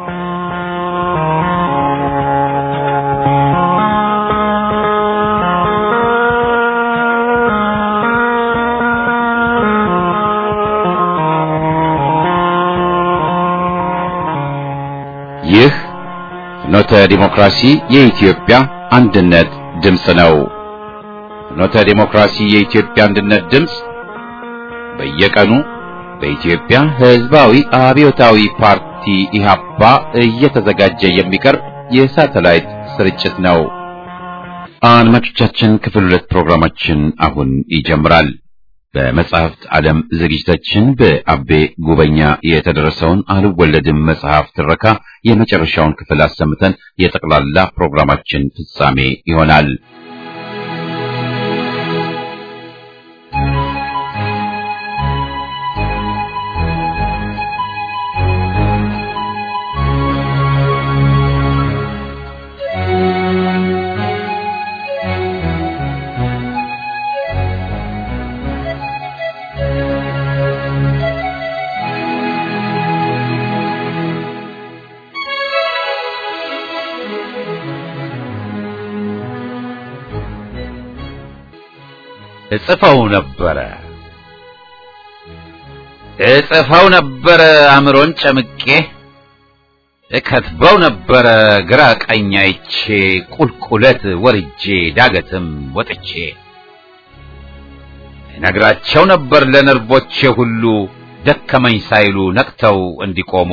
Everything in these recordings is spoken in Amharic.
ይህ ፍኖተ ዲሞክራሲ የኢትዮጵያ አንድነት ድምፅ ነው። ፍኖተ ዲሞክራሲ የኢትዮጵያ አንድነት ድምፅ በየቀኑ በኢትዮጵያ ሕዝባዊ አብዮታዊ ፓርቲ ኢህአፓ እየተዘጋጀ የሚቀርብ የሳተላይት ስርጭት ነው። አድማጮቻችን፣ ክፍል ሁለት ፕሮግራማችን አሁን ይጀምራል። በመጽሐፍት ዓለም ዝግጅታችን በአቤ ጉበኛ የተደረሰውን አልወለድም መጽሐፍ ትረካ የመጨረሻውን ክፍል አሰምተን የጠቅላላ ፕሮግራማችን ፍጻሜ ይሆናል። እጽፈው ነበረ እጽፈው ነበረ አእምሮን ጨምቄ እከትበው ነበረ ግራ ቀኝ አይቼ ቁልቁለት ወርጄ ዳገትም ወጥቼ እነግራቸው ነበር ለነርቦቼ ሁሉ ደከመኝ ሳይሉ ነቅተው እንዲቆሙ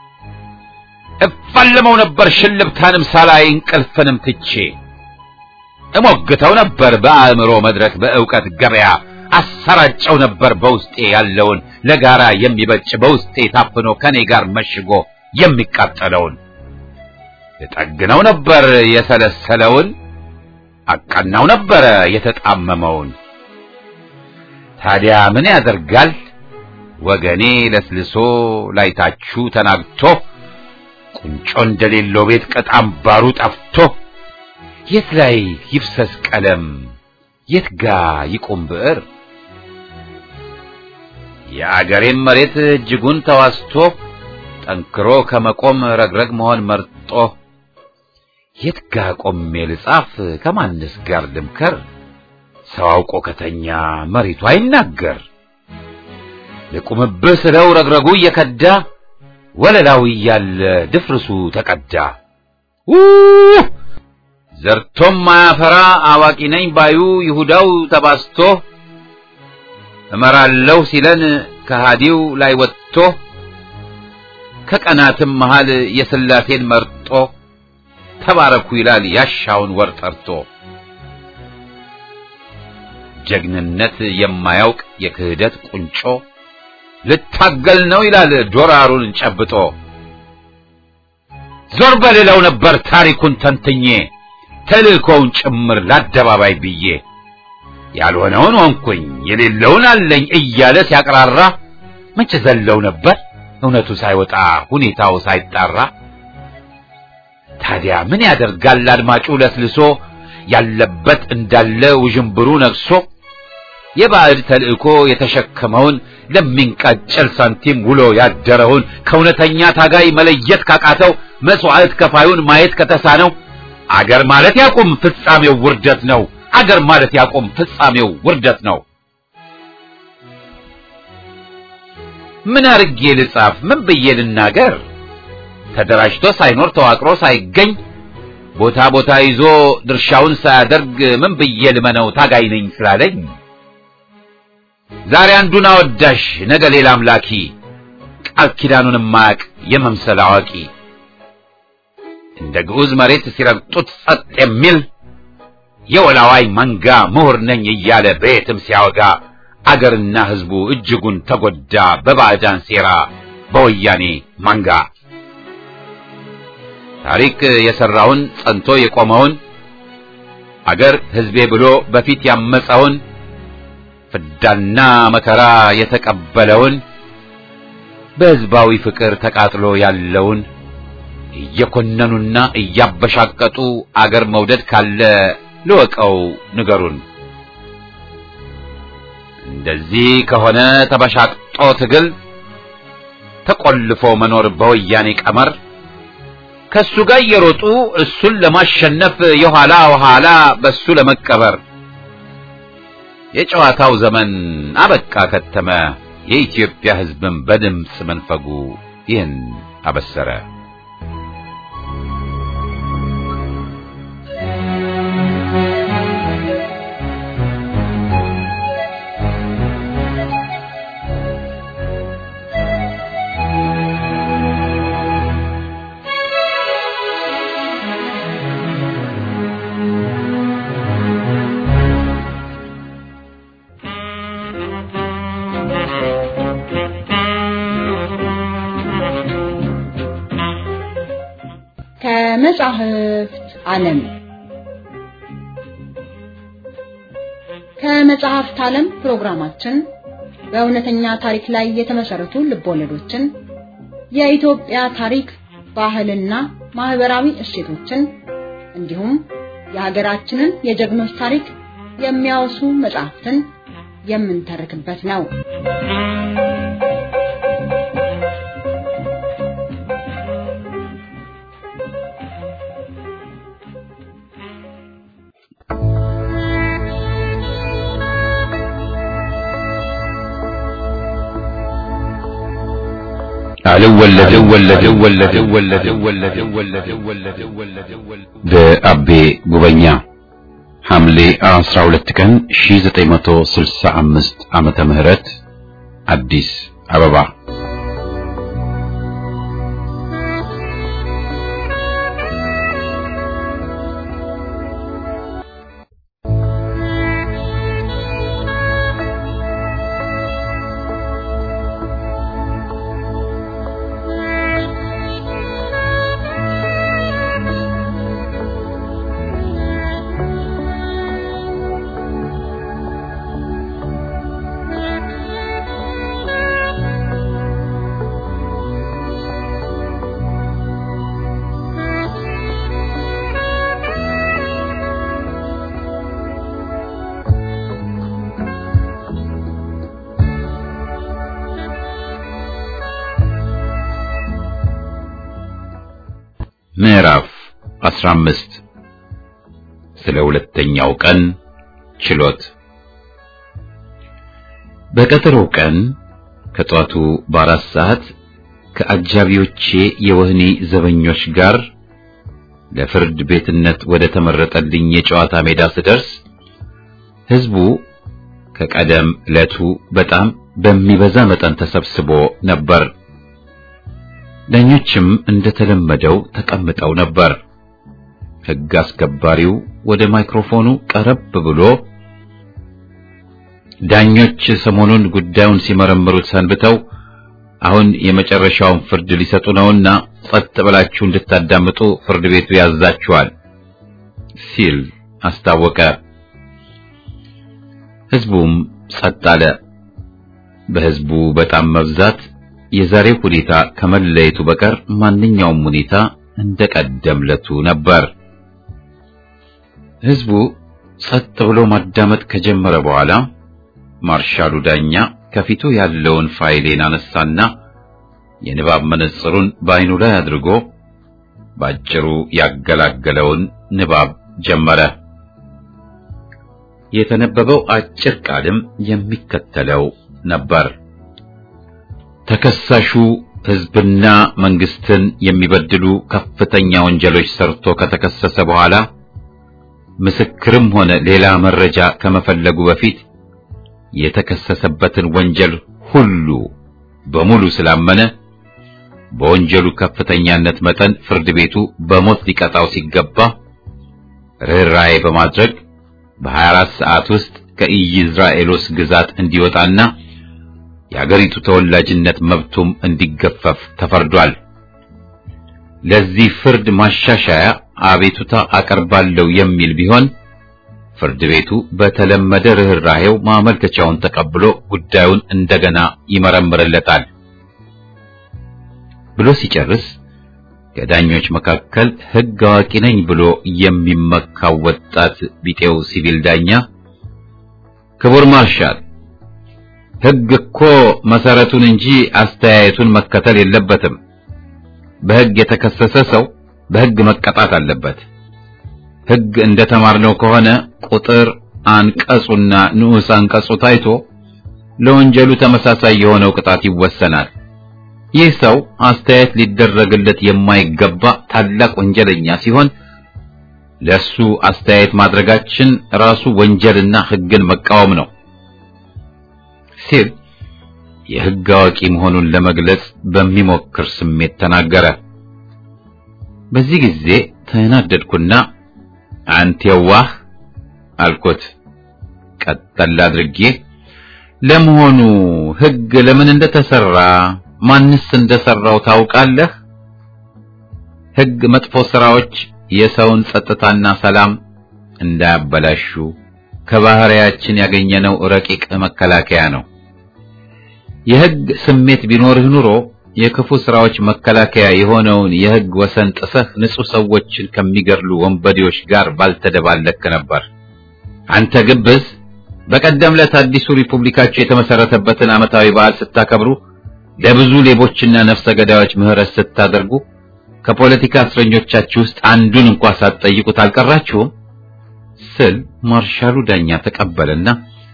እፋልመው ነበር ሽልብታንም ሳላይ እንቅልፍንም ትቼ እሞግተው ነበር በአእምሮ መድረክ በእውቀት ገበያ አሰራጨው ነበር በውስጤ ያለውን ለጋራ የሚበጭ በውስጤ ታፍኖ ከኔ ጋር መሽጎ የሚቃጠለውን እጠግነው ነበር የሰለሰለውን አቀናው ነበረ የተጣመመውን ታዲያ ምን ያደርጋል ወገኔ ለስልሶ ላይታችሁ ተናግቶ ቁንጮ እንደሌለው ቤት ቅጣም ባሩ ጠፍቶ የት ላይ ይፍሰስ ቀለም የት ጋ ይቁም ብዕር የአገሬም መሬት እጅጉን ተዋስቶ ጠንክሮ ከመቆም ረግረግ መሆን መርጦ የት ጋ ቆሜ ልጻፍ ከማንስ ጋር ልምከር ሰው አውቆ ከተኛ መሬቱ አይናገር ልቁምብህ ስለው ረግረጉ እየከዳ ወለላው እያለ ድፍርሱ ተቀዳ ውህ ዘርቶም ማያፈራ አዋቂ ነኝ ባዩ ይሁዳው ተባስቶ እመራለሁ ሲለን ከሃዲው ላይ ወጥቶ ከቀናትም መሃል የሥላሴን መርጦ ተባረኩ ይላል ያሻውን ወር ጠርቶ ጀግንነት የማያውቅ የክህደት ቁንጮ ልታገል ነው ይላል ዶራሩን ጨብጦ ዞር በሌለው ነበር ታሪኩን ተንትኜ ተልእኮውን ጭምር ለአደባባይ ብዬ ያልሆነውን ሆንኩኝ የሌለውን አለኝ እያለ ሲያቅራራ መቼ ዘለው ነበር እውነቱ ሳይወጣ ሁኔታው ሳይጣራ ታዲያ ምን ያደርጋል አድማጩ ለስልሶ ያለበት እንዳለ ውዥንብሩ ነግሶ የባዕድ ተልእኮ የተሸከመውን ለሚንቃጨል ሳንቲም ውሎ ያደረውን ከእውነተኛ ታጋይ መለየት ካቃተው መስዋዕት ከፋዩን ማየት ከተሳነው አገር ማለት ያቁም ፍጻሜው ውርደት ነው። አገር ማለት ያቁም ፍጻሜው ውርደት ነው። ምን አርጌ ልጻፍ? ምን ብዬ ልናገር? ተደራጅቶ ሳይኖር ተዋቅሮ ሳይገኝ ቦታ ቦታ ይዞ ድርሻውን ሳያደርግ ምን ብዬ ልመነው ታጋይ ነኝ ስላለኝ? ዛሬ አንዱን አወዳሽ ነገ ሌላ አምላኪ ቃል ኪዳኑን ማያቅ የመምሰል አዋቂ እንደ ግዑዝ መሬት ሲረግጡት ጸጥ የሚል የወላዋይ መንጋ ምሁር ነኝ እያለ በየትም ሲያወጋ አገርና ሕዝቡ እጅጉን ተጎዳ በባዕዳን ሴራ በወያኔ መንጋ። ታሪክ የሰራውን ጸንቶ የቆመውን አገር ሕዝቤ ብሎ በፊት ያመፀውን ፍዳና መከራ የተቀበለውን በሕዝባዊ ፍቅር ተቃጥሎ ያለውን እየኮነኑና እያበሻቀጡ አገር መውደድ ካለ ልወቀው ንገሩን። እንደዚህ ከሆነ ተበሻቅጦ ትግል ተቆልፎ መኖር በወያኔ ቀመር ከሱ ጋር እየሮጡ እሱን ለማሸነፍ የኋላ ኋላ በሱ ለመቀበር የጨዋታው ዘመን አበቃ ከተመ። የኢትዮጵያ ሕዝብን በድምፅ መንፈጉ ይህን አበሰረ። ከመጻሕፍት ዓለም ከመጽሐፍት ዓለም ፕሮግራማችን በእውነተኛ ታሪክ ላይ የተመሰረቱ ልቦለዶችን፣ የኢትዮጵያ ታሪክ፣ ባህልና ማህበራዊ እሴቶችን እንዲሁም የሀገራችንን የጀግኖች ታሪክ የሚያወሱ መጽሐፍትን የምንተርክበት ነው። በአቤ ጉበኛ ሐምሌ 12 ቀን 1965 ዓመተ ምህረት አዲስ አበባ ምዕራፍ 15 ስለ ሁለተኛው ቀን ችሎት። በቀጠሮው ቀን ከጧቱ በአራት ሰዓት ከአጃቢዎቼ የወህኒ ዘበኞች ጋር ለፍርድ ቤትነት ወደ ተመረጠልኝ የጨዋታ ሜዳ ስደርስ ሕዝቡ ከቀደም ዕለቱ በጣም በሚበዛ መጠን ተሰብስቦ ነበር። ዳኞችም እንደተለመደው ተቀምጠው ነበር። ሕግ አስከባሪው ወደ ማይክሮፎኑ ቀረብ ብሎ ዳኞች ሰሞኑን ጉዳዩን ሲመረምሩት ሰንብተው አሁን የመጨረሻውን ፍርድ ሊሰጡ ነውና ጸጥ ብላችሁ እንድታዳምጡ ፍርድ ቤቱ ያዛችኋል ሲል አስታወቀ። ሕዝቡም ጸጥ አለ። በሕዝቡ በጣም መብዛት የዛሬው ሁኔታ ከመለየቱ በቀር ማንኛውም ሁኔታ እንደቀደምለቱ ነበር። ሕዝቡ ጸጥ ብሎ ማዳመጥ ከጀመረ በኋላ ማርሻሉ ዳኛ ከፊቱ ያለውን ፋይሌን አነሳና የንባብ መነጽሩን በዓይኑ ላይ አድርጎ ባጭሩ ያገላገለውን ንባብ ጀመረ። የተነበበው አጭር ቃልም የሚከተለው ነበር። ተከሳሹ ሕዝብና መንግስትን የሚበድሉ ከፍተኛ ወንጀሎች ሰርቶ ከተከሰሰ በኋላ ምስክርም ሆነ ሌላ መረጃ ከመፈለጉ በፊት የተከሰሰበትን ወንጀል ሁሉ በሙሉ ስላመነ በወንጀሉ ከፍተኛነት መጠን ፍርድ ቤቱ በሞት ሊቀጣው ሲገባ ርኅራኄ በማድረግ በ24 ሰዓት ውስጥ ከኢይዝራኤሎስ ግዛት እንዲወጣና የአገሪቱ ተወላጅነት መብቱም እንዲገፈፍ ተፈርዷል። ለዚህ ፍርድ ማሻሻያ አቤቱታ አቀርባለሁ የሚል ቢሆን ፍርድ ቤቱ በተለመደ ርኅራኄው ማመልከቻውን ተቀብሎ ጉዳዩን እንደገና ይመረምርለታል ብሎ ሲጨርስ ከዳኞች መካከል ሕግ አዋቂ ነኝ ብሎ የሚመካው ወጣት ቢጤው ሲቪል ዳኛ ክቡር ማርሻል ሕግ እኮ መሰረቱን እንጂ አስተያየቱን መከተል የለበትም። በሕግ የተከሰሰ ሰው በሕግ መቀጣት አለበት። ሕግ እንደተማርነው ከሆነ ቁጥር አንቀጹና ንዑስ አንቀጹ ታይቶ ለወንጀሉ ተመሳሳይ የሆነው ቅጣት ይወሰናል። ይህ ሰው አስተያየት ሊደረግለት የማይገባ ታላቅ ወንጀለኛ ሲሆን ለሱ አስተያየት ማድረጋችን ራሱ ወንጀልና ሕግን መቃወም ነው ሲል የሕግ አዋቂ መሆኑን ለመግለጽ በሚሞክር ስሜት ተናገረ። በዚህ ጊዜ ተናደድኩና አንተ የዋህ አልኩት። ቀጠል አድርጌ ለመሆኑ ሕግ ለምን እንደተሰራ ማንስ እንደሰራው ታውቃለህ? ሕግ መጥፎ ስራዎች የሰውን ጸጥታና ሰላም እንዳያበላሹ ከባህሪያችን ያገኘነው ረቂቅ መከላከያ ነው። የሕግ ስሜት ቢኖርህ ኑሮ የክፉ ስራዎች መከላከያ የሆነውን የሕግ ወሰን ጥሰህ ንጹህ ሰዎችን ከሚገድሉ ወንበዴዎች ጋር ባልተደባለክ ነበር። አንተ ግብዝ፣ በቀደም ዕለት አዲሱ ሪፑብሊካችሁ የተመሰረተበትን ዓመታዊ በዓል ስታከብሩ ለብዙ ሌቦችና ነፍሰ ገዳዮች ምህረት ስታደርጉ ከፖለቲካ እስረኞቻችሁ ውስጥ አንዱን እንኳ ሳትጠይቁት አልቀራችሁም ስል ማርሻሉ ዳኛ ተቀበለና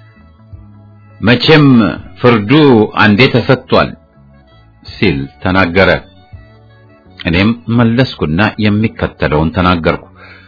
መቼም ፍርዱ አንዴ ተሰጥቷል ሲል ተናገረ። እኔም መለስኩና የሚከተለውን ተናገርኩ።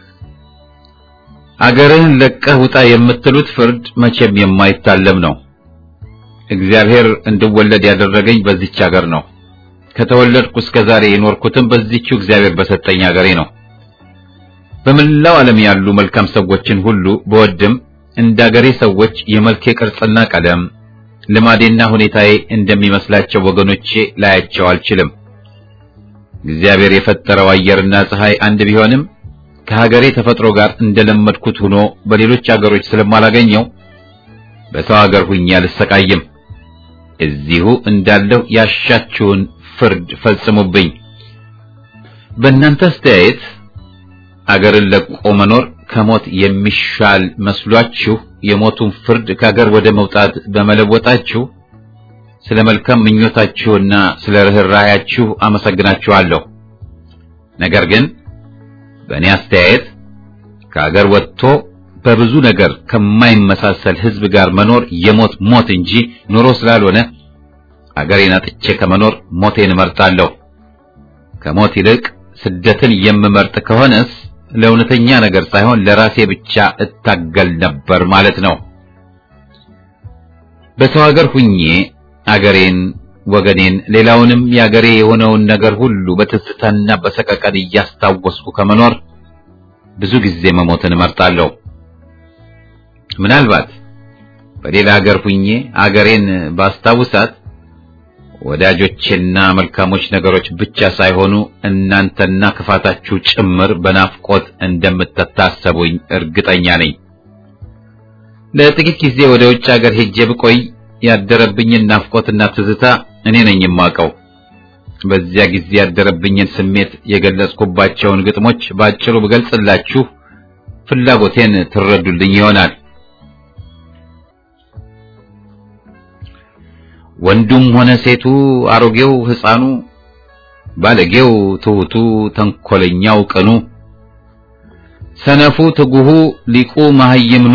አገርህን ለቀህ ውጣ የምትሉት ፍርድ መቼም የማይታለም ነው። እግዚአብሔር እንድወለድ ያደረገኝ በዚች አገር ነው። ከተወለድኩ እስከ ዛሬ የኖርኩትም በዚችው እግዚአብሔር በሰጠኝ አገሬ ነው። በመላው ዓለም ያሉ መልካም ሰዎችን ሁሉ በወድም እንደ አገሬ ሰዎች የመልኬ ቅርጽና ቀለም ልማዴና ሁኔታዬ እንደሚመስላቸው ወገኖቼ ላያቸው አልችልም። እግዚአብሔር የፈጠረው አየርና ፀሐይ አንድ ቢሆንም ከሀገሬ ተፈጥሮ ጋር እንደለመድኩት ሆኖ በሌሎች አገሮች ስለማላገኘው በሰው ሀገር ሁኜ አልሰቃይም። እዚሁ እንዳለሁ ያሻችሁን ፍርድ ፈጽሙብኝ። በእናንተ አስተያየት አገርን ለቆ መኖር ከሞት የሚሻል መስሏችሁ የሞቱን ፍርድ ከአገር ወደ መውጣት በመለወጣችሁ ስለ መልካም ምኞታችሁና ስለ ርኅራኄያችሁ አመሰግናችኋለሁ። ነገር ግን በእኔ አስተያየት ከአገር ወጥቶ በብዙ ነገር ከማይመሳሰል ሕዝብ ጋር መኖር የሞት ሞት እንጂ ኑሮ ስላልሆነ አገሬን አጥቼ ከመኖር ሞቴን እመርጣለሁ። ከሞት ይልቅ ስደትን የምመርጥ ከሆነስ ለእውነተኛ ነገር ሳይሆን ለራሴ ብቻ እታገል ነበር ማለት ነው። በሰው ሀገር ሁኜ አገሬን፣ ወገኔን፣ ሌላውንም የአገሬ የሆነውን ነገር ሁሉ በትዝታና በሰቀቀን እያስታወስኩ ከመኖር ብዙ ጊዜ መሞትን እመርጣለሁ። ምናልባት በሌላ ሀገር ሁኜ አገሬን ባስታውሳት ወዳጆቼና መልካሞች ነገሮች ብቻ ሳይሆኑ እናንተና ክፋታችሁ ጭምር በናፍቆት እንደምትታሰቡኝ እርግጠኛ ነኝ። ለጥቂት ጊዜ ወደ ውጭ ሀገር ሄጄ ብቆይ ያደረብኝን ናፍቆትና ትዝታ እኔ ነኝ የማውቀው። በዚያ ጊዜ ያደረብኝን ስሜት የገለጽኩባቸውን ግጥሞች ባጭሩ ብገልጽላችሁ ፍላጎቴን ትረዱልኝ ይሆናል። ወንዱም ሆነ ሴቱ፣ አሮጌው ሕፃኑ፣ ባለጌው፣ ትሑቱ፣ ተንኮለኛው፣ ቅኑ፣ ሰነፉ፣ ትጉሁ፣ ሊቁ፣ መሐይምኑ፣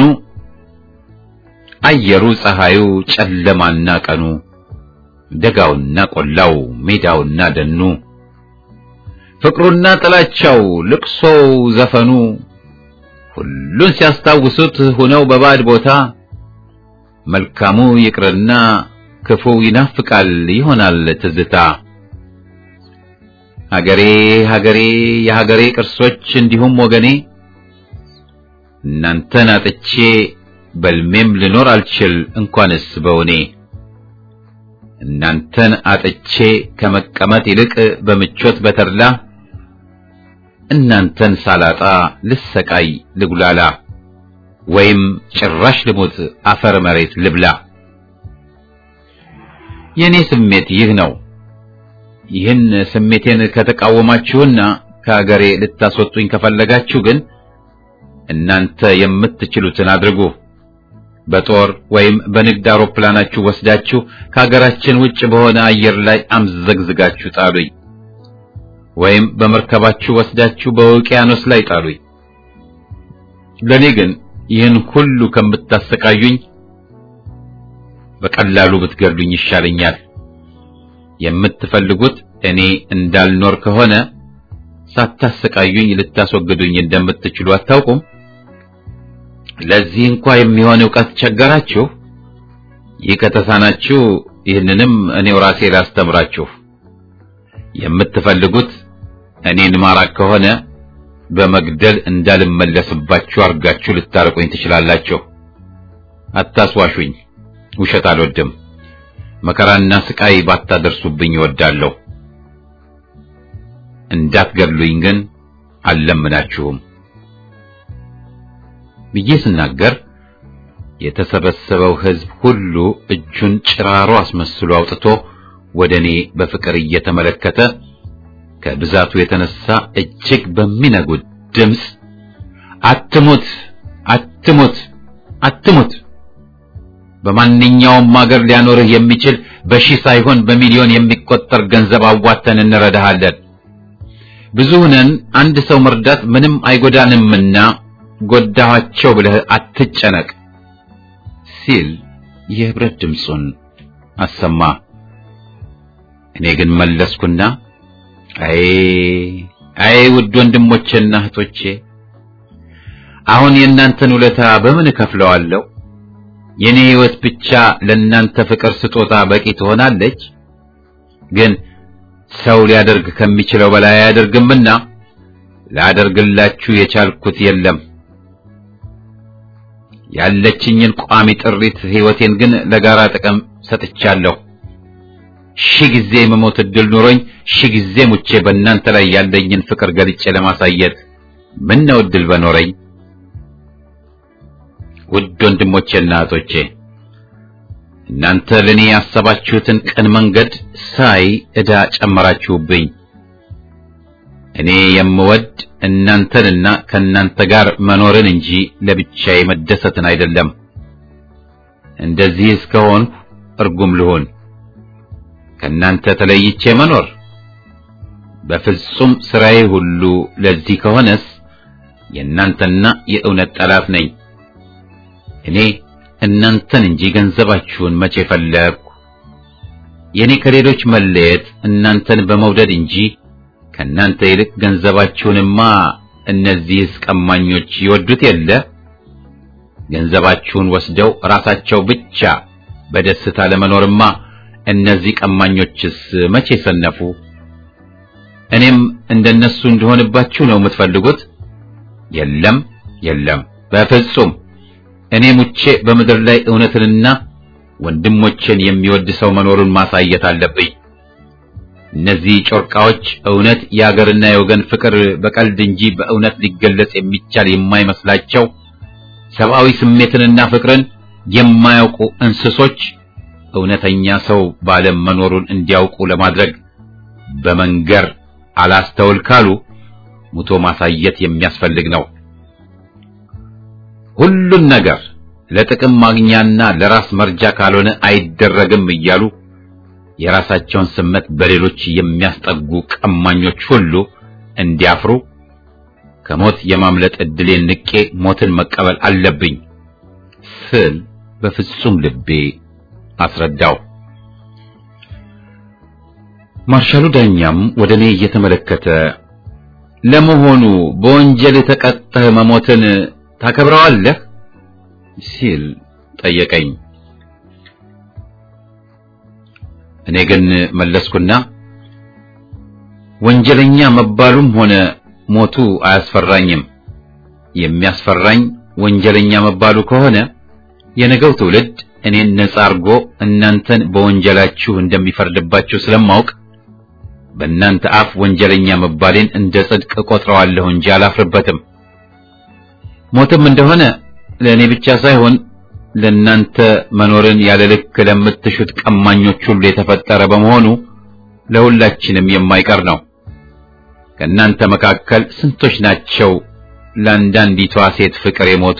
አየሩ፣ ፀሐዩ፣ ጨለማና ቀኑ፣ ደጋውና ቆላው፣ ሜዳውና ደኑ፣ ፍቅሩና ጥላቻው፣ ልቅሶው፣ ዘፈኑ ሁሉን ሲያስታውሱት ሆነው በባዕድ ቦታ መልካሙ ይቅርና ክፉው ይናፍቃል ይሆናል ትዝታ። ሀገሬ ሀገሬ የሀገሬ ቅርሶች እንዲሁም ወገኔ እናንተን አጥቼ በልሜም ልኖር አልችል እንኳንስ በውኔ እናንተን አጥቼ ከመቀመጥ ይልቅ በምቾት በተድላ እናንተን ሳላጣ ልሰቃይ ልጉላላ ወይም ጭራሽ ልሞት አፈር መሬት ልብላ። የኔ ስሜት ይህ ነው። ይህን ስሜቴን ከተቃወማችሁና ከአገሬ ልታስወጡኝ ከፈለጋችሁ ግን እናንተ የምትችሉትን አድርጉ። በጦር ወይም በንግድ አውሮፕላናችሁ ወስዳችሁ ከሀገራችን ውጭ በሆነ አየር ላይ አምዘግዝጋችሁ ጣሉኝ። ወይም በመርከባችሁ ወስዳችሁ በውቅያኖስ ላይ ጣሉኝ። ለኔ ግን ይህን ሁሉ ከምታሰቃዩኝ በቀላሉ ብትገድሉኝ ይሻለኛል። የምትፈልጉት እኔ እንዳልኖር ከሆነ ሳታሰቃዩኝ ልታስወግዱኝ እንደምትችሉ አታውቁም? ለዚህ እንኳ የሚሆን ዕውቀት ቸገራችሁ? ይህ ከተሳናችሁ ይህንንም እኔው ራሴ ላስተምራችሁ። የምትፈልጉት እኔን ማራቅ ከሆነ በመግደል እንዳልመለስባችሁ አርጋችሁ ልታርቁኝ ትችላላችሁ። አታስዋሹኝ። ውሸት አልወድም። መከራና ስቃይ ባታደርሱብኝ እወዳለሁ። እንዳትገድሉኝ ግን አልለምናችሁም ብዬ ስናገር የተሰበሰበው ሕዝብ ሁሉ እጁን ጭራሮ አስመስሎ አውጥቶ ወደ እኔ በፍቅር እየተመለከተ ከብዛቱ የተነሳ እጅግ በሚነጉድ ድምፅ አትሙት፣ አትሙት፣ አትሙት በማንኛውም አገር ሊያኖርህ የሚችል በሺህ ሳይሆን በሚሊዮን የሚቆጠር ገንዘብ አዋተን እንረዳሃለን። ብዙ ነን፣ አንድ ሰው መርዳት ምንም አይጎዳንምና ጎዳኋቸው ብለህ አትጨነቅ ሲል የህብረት ድምፁን አሰማ። እኔ ግን መለስኩና አይ አይ ውድ ወንድሞቼና እህቶቼ አሁን የእናንተን ውለታ በምን እከፍለዋለሁ? የኔ ህይወት ብቻ ለእናንተ ፍቅር ስጦታ በቂ ትሆናለች። ግን ሰው ሊያደርግ ከሚችለው በላይ አያደርግምና ላደርግላችሁ የቻልኩት የለም። ያለችኝን ቋሚ ጥሪት ህይወቴን ግን ለጋራ ጥቅም ሰጥቻለሁ። ሺህ ጊዜ የመሞት እድል ኑሮኝ ሺህ ጊዜ ሙቼ በእናንተ ላይ ያለኝን ፍቅር ገልጬ ለማሳየት ምን ነው እድል በኖረኝ። ውድ ወንድሞቼና እህቶቼ እናንተ ለኔ ያሰባችሁትን ቅን መንገድ ሳይ ዕዳ ጨመራችሁብኝ። እኔ የምወድ እናንተንና ከእናንተ ጋር መኖርን እንጂ ለብቻዬ መደሰትን አይደለም። እንደዚህ እስከሆንኩ እርጉም ልሆን ከእናንተ ተለይቼ መኖር በፍጹም ስራዬ ሁሉ ለዚህ ከሆነስ የእናንተና የእውነት ጠላት ነኝ። እኔ እናንተን እንጂ ገንዘባችሁን መቼ ፈለግኩ? የኔ ከሌሎች መለየት እናንተን በመውደድ እንጂ ከእናንተ ይልቅ ገንዘባችሁንማ እነዚህስ ቀማኞች ይወዱት የለ። ገንዘባችሁን ወስደው ራሳቸው ብቻ በደስታ ለመኖርማ እነዚህ ቀማኞችስ መቼ ሰነፉ? እኔም እንደነሱ እንደሆንባችሁ ነው የምትፈልጉት? የለም የለም፣ በፍጹም እኔ ሙቼ በምድር ላይ እውነትንና ወንድሞቼን የሚወድ ሰው መኖሩን ማሳየት አለብኝ። እነዚህ ጮርቃዎች እውነት የአገርና የወገን ፍቅር በቀልድ እንጂ በእውነት ሊገለጽ የሚቻል የማይመስላቸው ሰብአዊ ስሜትንና ፍቅርን የማያውቁ እንስሶች እውነተኛ ሰው በዓለም መኖሩን እንዲያውቁ ለማድረግ በመንገር አላስተውል ካሉ ሙቶ ማሳየት የሚያስፈልግ ነው። ሁሉን ነገር ለጥቅም ማግኛና ለራስ መርጃ ካልሆነ አይደረግም እያሉ የራሳቸውን ስሜት በሌሎች የሚያስጠጉ ቀማኞች ሁሉ እንዲያፍሩ ከሞት የማምለጥ ዕድሌን ንቄ ሞትን መቀበል አለብኝ ስል በፍጹም ልቤ አስረዳው። ማርሻሉ ዳኛም ወደ እኔ እየተመለከተ ለመሆኑ በወንጀል የተቀጠህ መሞትን ታከብረዋለህ ሲል ጠየቀኝ። እኔ ግን መለስኩና ወንጀለኛ መባሉም ሆነ ሞቱ አያስፈራኝም። የሚያስፈራኝ ወንጀለኛ መባሉ ከሆነ የነገው ትውልድ እኔን ነጻ አርጎ እናንተን በወንጀላችሁ እንደሚፈርድባችሁ ስለማውቅ በእናንተ አፍ ወንጀለኛ መባሌን እንደ ጽድቅ ቆጥረዋለሁ እንጂ አላፍርበትም። ሞትም እንደሆነ ለእኔ ብቻ ሳይሆን ለእናንተ መኖርን ያለ ልክ ለምትሹት ቀማኞች ሁሉ የተፈጠረ በመሆኑ ለሁላችንም የማይቀር ነው። ከእናንተ መካከል ስንቶች ናቸው ለአንዳንዲቷ ሴት ፍቅር የሞቱ?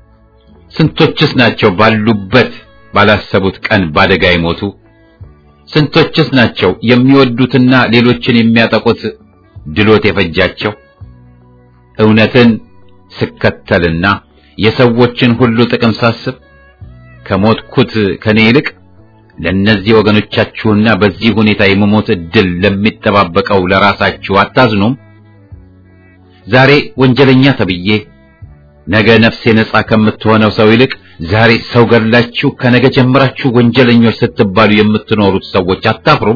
ስንቶችስ ናቸው ባሉበት ባላሰቡት ቀን ባደጋ የሞቱ? ስንቶችስ ናቸው የሚወዱትና ሌሎችን የሚያጠቁት ድሎት የፈጃቸው? እውነትን ስከተልና የሰዎችን ሁሉ ጥቅም ሳስብ ከሞትኩት ከኔ ይልቅ ለእነዚህ ወገኖቻችሁና በዚህ ሁኔታ የመሞት ዕድል ለሚጠባበቀው ለራሳችሁ አታዝኑም? ዛሬ ወንጀለኛ ተብዬ ነገ ነፍሴ ነጻ ከምትሆነው ሰው ይልቅ ዛሬ ሰው ገድላችሁ ከነገ ጀምራችሁ ወንጀለኞች ስትባሉ የምትኖሩት ሰዎች አታፍሩም?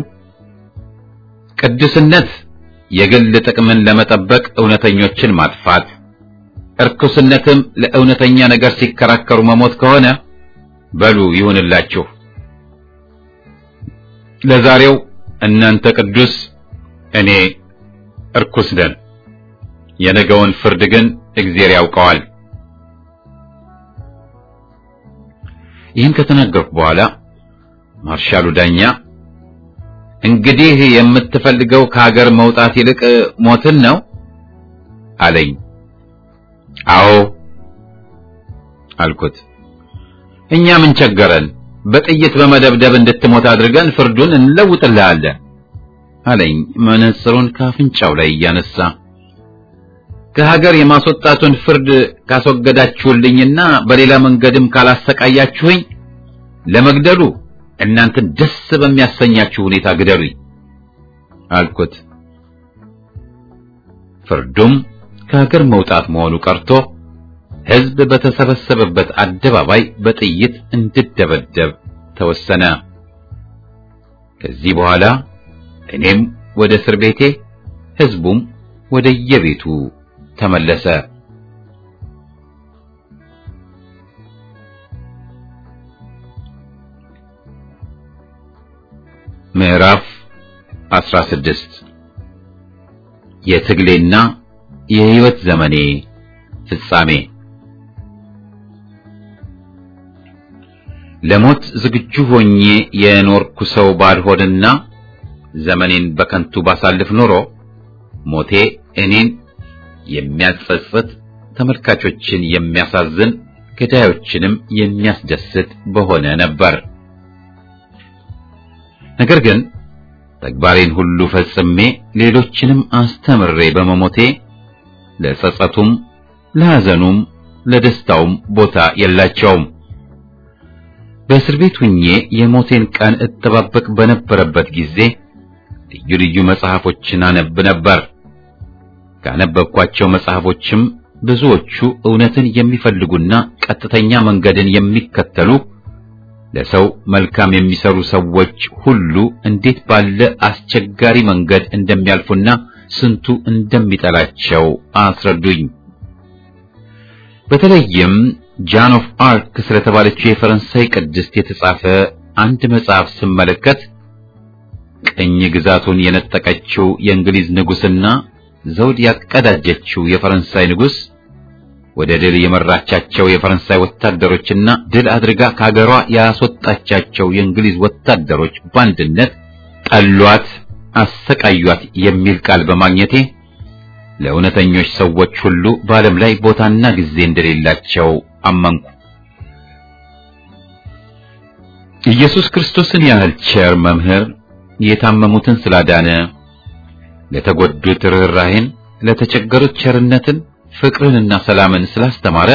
ቅዱስነት የግል ጥቅምን ለመጠበቅ እውነተኞችን ማጥፋት፣ እርኩስነትም ለእውነተኛ ነገር ሲከራከሩ መሞት ከሆነ በሉ ይሁንላችሁ። ለዛሬው እናንተ ቅዱስ፣ እኔ እርኩስ ነን። የነገውን ፍርድ ግን እግዚአብሔር ያውቀዋል። ይህን ከተናገርኩ በኋላ ማርሻሉ ዳኛ እንግዲህ የምትፈልገው ከሀገር መውጣት ይልቅ ሞትን ነው አለኝ። አዎ አልኩት። እኛ ምን ቸገረን? በጥይት በመደብደብ እንድትሞት አድርገን ፍርዱን እንለውጥልሃለን አለኝ፣ መነጽሩን ካፍንጫው ላይ እያነሳ ከሀገር የማስወጣቱን ፍርድ ካስወገዳችሁልኝና በሌላ መንገድም ካላሰቃያችሁኝ ለመግደሉ እናንተን ደስ በሚያሰኛችሁ ሁኔታ ግደሉኝ አልኩት። ፍርዱም ከሀገር መውጣት መሆኑ ቀርቶ ሕዝብ በተሰበሰበበት አደባባይ በጥይት እንድደበደብ ተወሰነ። ከዚህ በኋላ እኔም ወደ እስር ቤቴ፣ ሕዝቡም ወደ የቤቱ ተመለሰ። ምዕራፍ 16 የትግሌና የሕይወት ዘመኔ ፍጻሜ ለሞት ዝግጁ ሆኜ የኖርኩ ሰው ባልሆንና ዘመኔን በከንቱ ባሳልፍ ኖሮ ሞቴ እኔን የሚያጸጽት ተመልካቾችን የሚያሳዝን ገዳዮችንም የሚያስደስት በሆነ ነበር። ነገር ግን ተግባሬን ሁሉ ፈጽሜ ሌሎችንም አስተምሬ በመሞቴ ለጸጸቱም፣ ለሐዘኑም፣ ለደስታውም ቦታ የላቸውም። በእስር ቤት ሁኜ የሞቴን ቀን እጠባበቅ በነበረበት ጊዜ ልዩ ልዩ መጽሐፎችን አነብ ነበር። ካነበብኳቸው መጽሐፎችም ብዙዎቹ እውነትን የሚፈልጉና ቀጥተኛ መንገድን የሚከተሉ ለሰው መልካም የሚሰሩ ሰዎች ሁሉ እንዴት ባለ አስቸጋሪ መንገድ እንደሚያልፉና ስንቱ እንደሚጠላቸው አስረዱኝ። በተለይም ጃን ኦፍ አርክ ስለተባለችው የፈረንሳይ ቅድስት የተጻፈ አንድ መጽሐፍ ስመለከት ቅኝ ግዛቱን የነጠቀችው የእንግሊዝ ንጉሥና ዘውድ ያቀዳጀችው የፈረንሳይ ንጉሥ ወደ ድል የመራቻቸው የፈረንሳይ ወታደሮችና ድል አድርጋ ከሀገሯ ያስወጣቻቸው የእንግሊዝ ወታደሮች በአንድነት ጠሏት፣ አሰቃዩት የሚል ቃል በማግኘቴ ለእውነተኞች ሰዎች ሁሉ በዓለም ላይ ቦታና ጊዜ እንደሌላቸው አመንኩ። ኢየሱስ ክርስቶስን ያህል ቸር መምህር የታመሙትን ስላዳነ፣ ለተጎዱት ርኅራኄን፣ ለተቸገሩት ቸርነትን፣ ፍቅርንና ሰላምን ስላስተማረ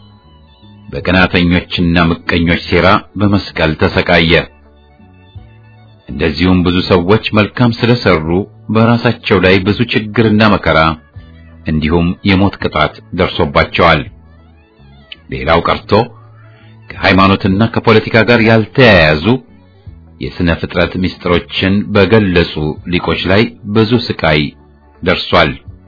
በቀናተኞችና ምቀኞች ሴራ በመስቀል ተሰቃየ። እንደዚሁም ብዙ ሰዎች መልካም ስለሰሩ በራሳቸው ላይ ብዙ ችግርና መከራ እንዲሁም የሞት ቅጣት ደርሶባቸዋል። ሌላው ቀርቶ ከሃይማኖትና ከፖለቲካ ጋር ያልተያያዙ የሥነ ፍጥረት ምስጢሮችን በገለጹ ሊቆች ላይ ብዙ ስቃይ ደርሷል።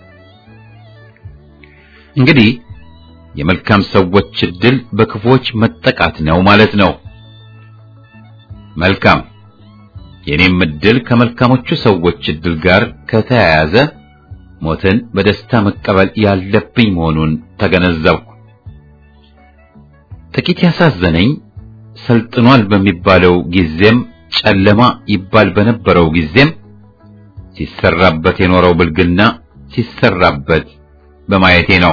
እንግዲህ የመልካም ሰዎች ዕድል በክፉዎች መጠቃት ነው ማለት ነው። መልካም የኔም ዕድል ከመልካሞቹ ሰዎች ዕድል ጋር ከተያያዘ ሞትን በደስታ መቀበል ያለብኝ መሆኑን ተገነዘብኩ። ጥቂት ያሳዘነኝ ሰልጥኗል በሚባለው ጊዜም ጨለማ ይባል በነበረው ጊዜም ሲሰራበት የኖረው ብልግና ሲሰራበት በማየቴ ነው።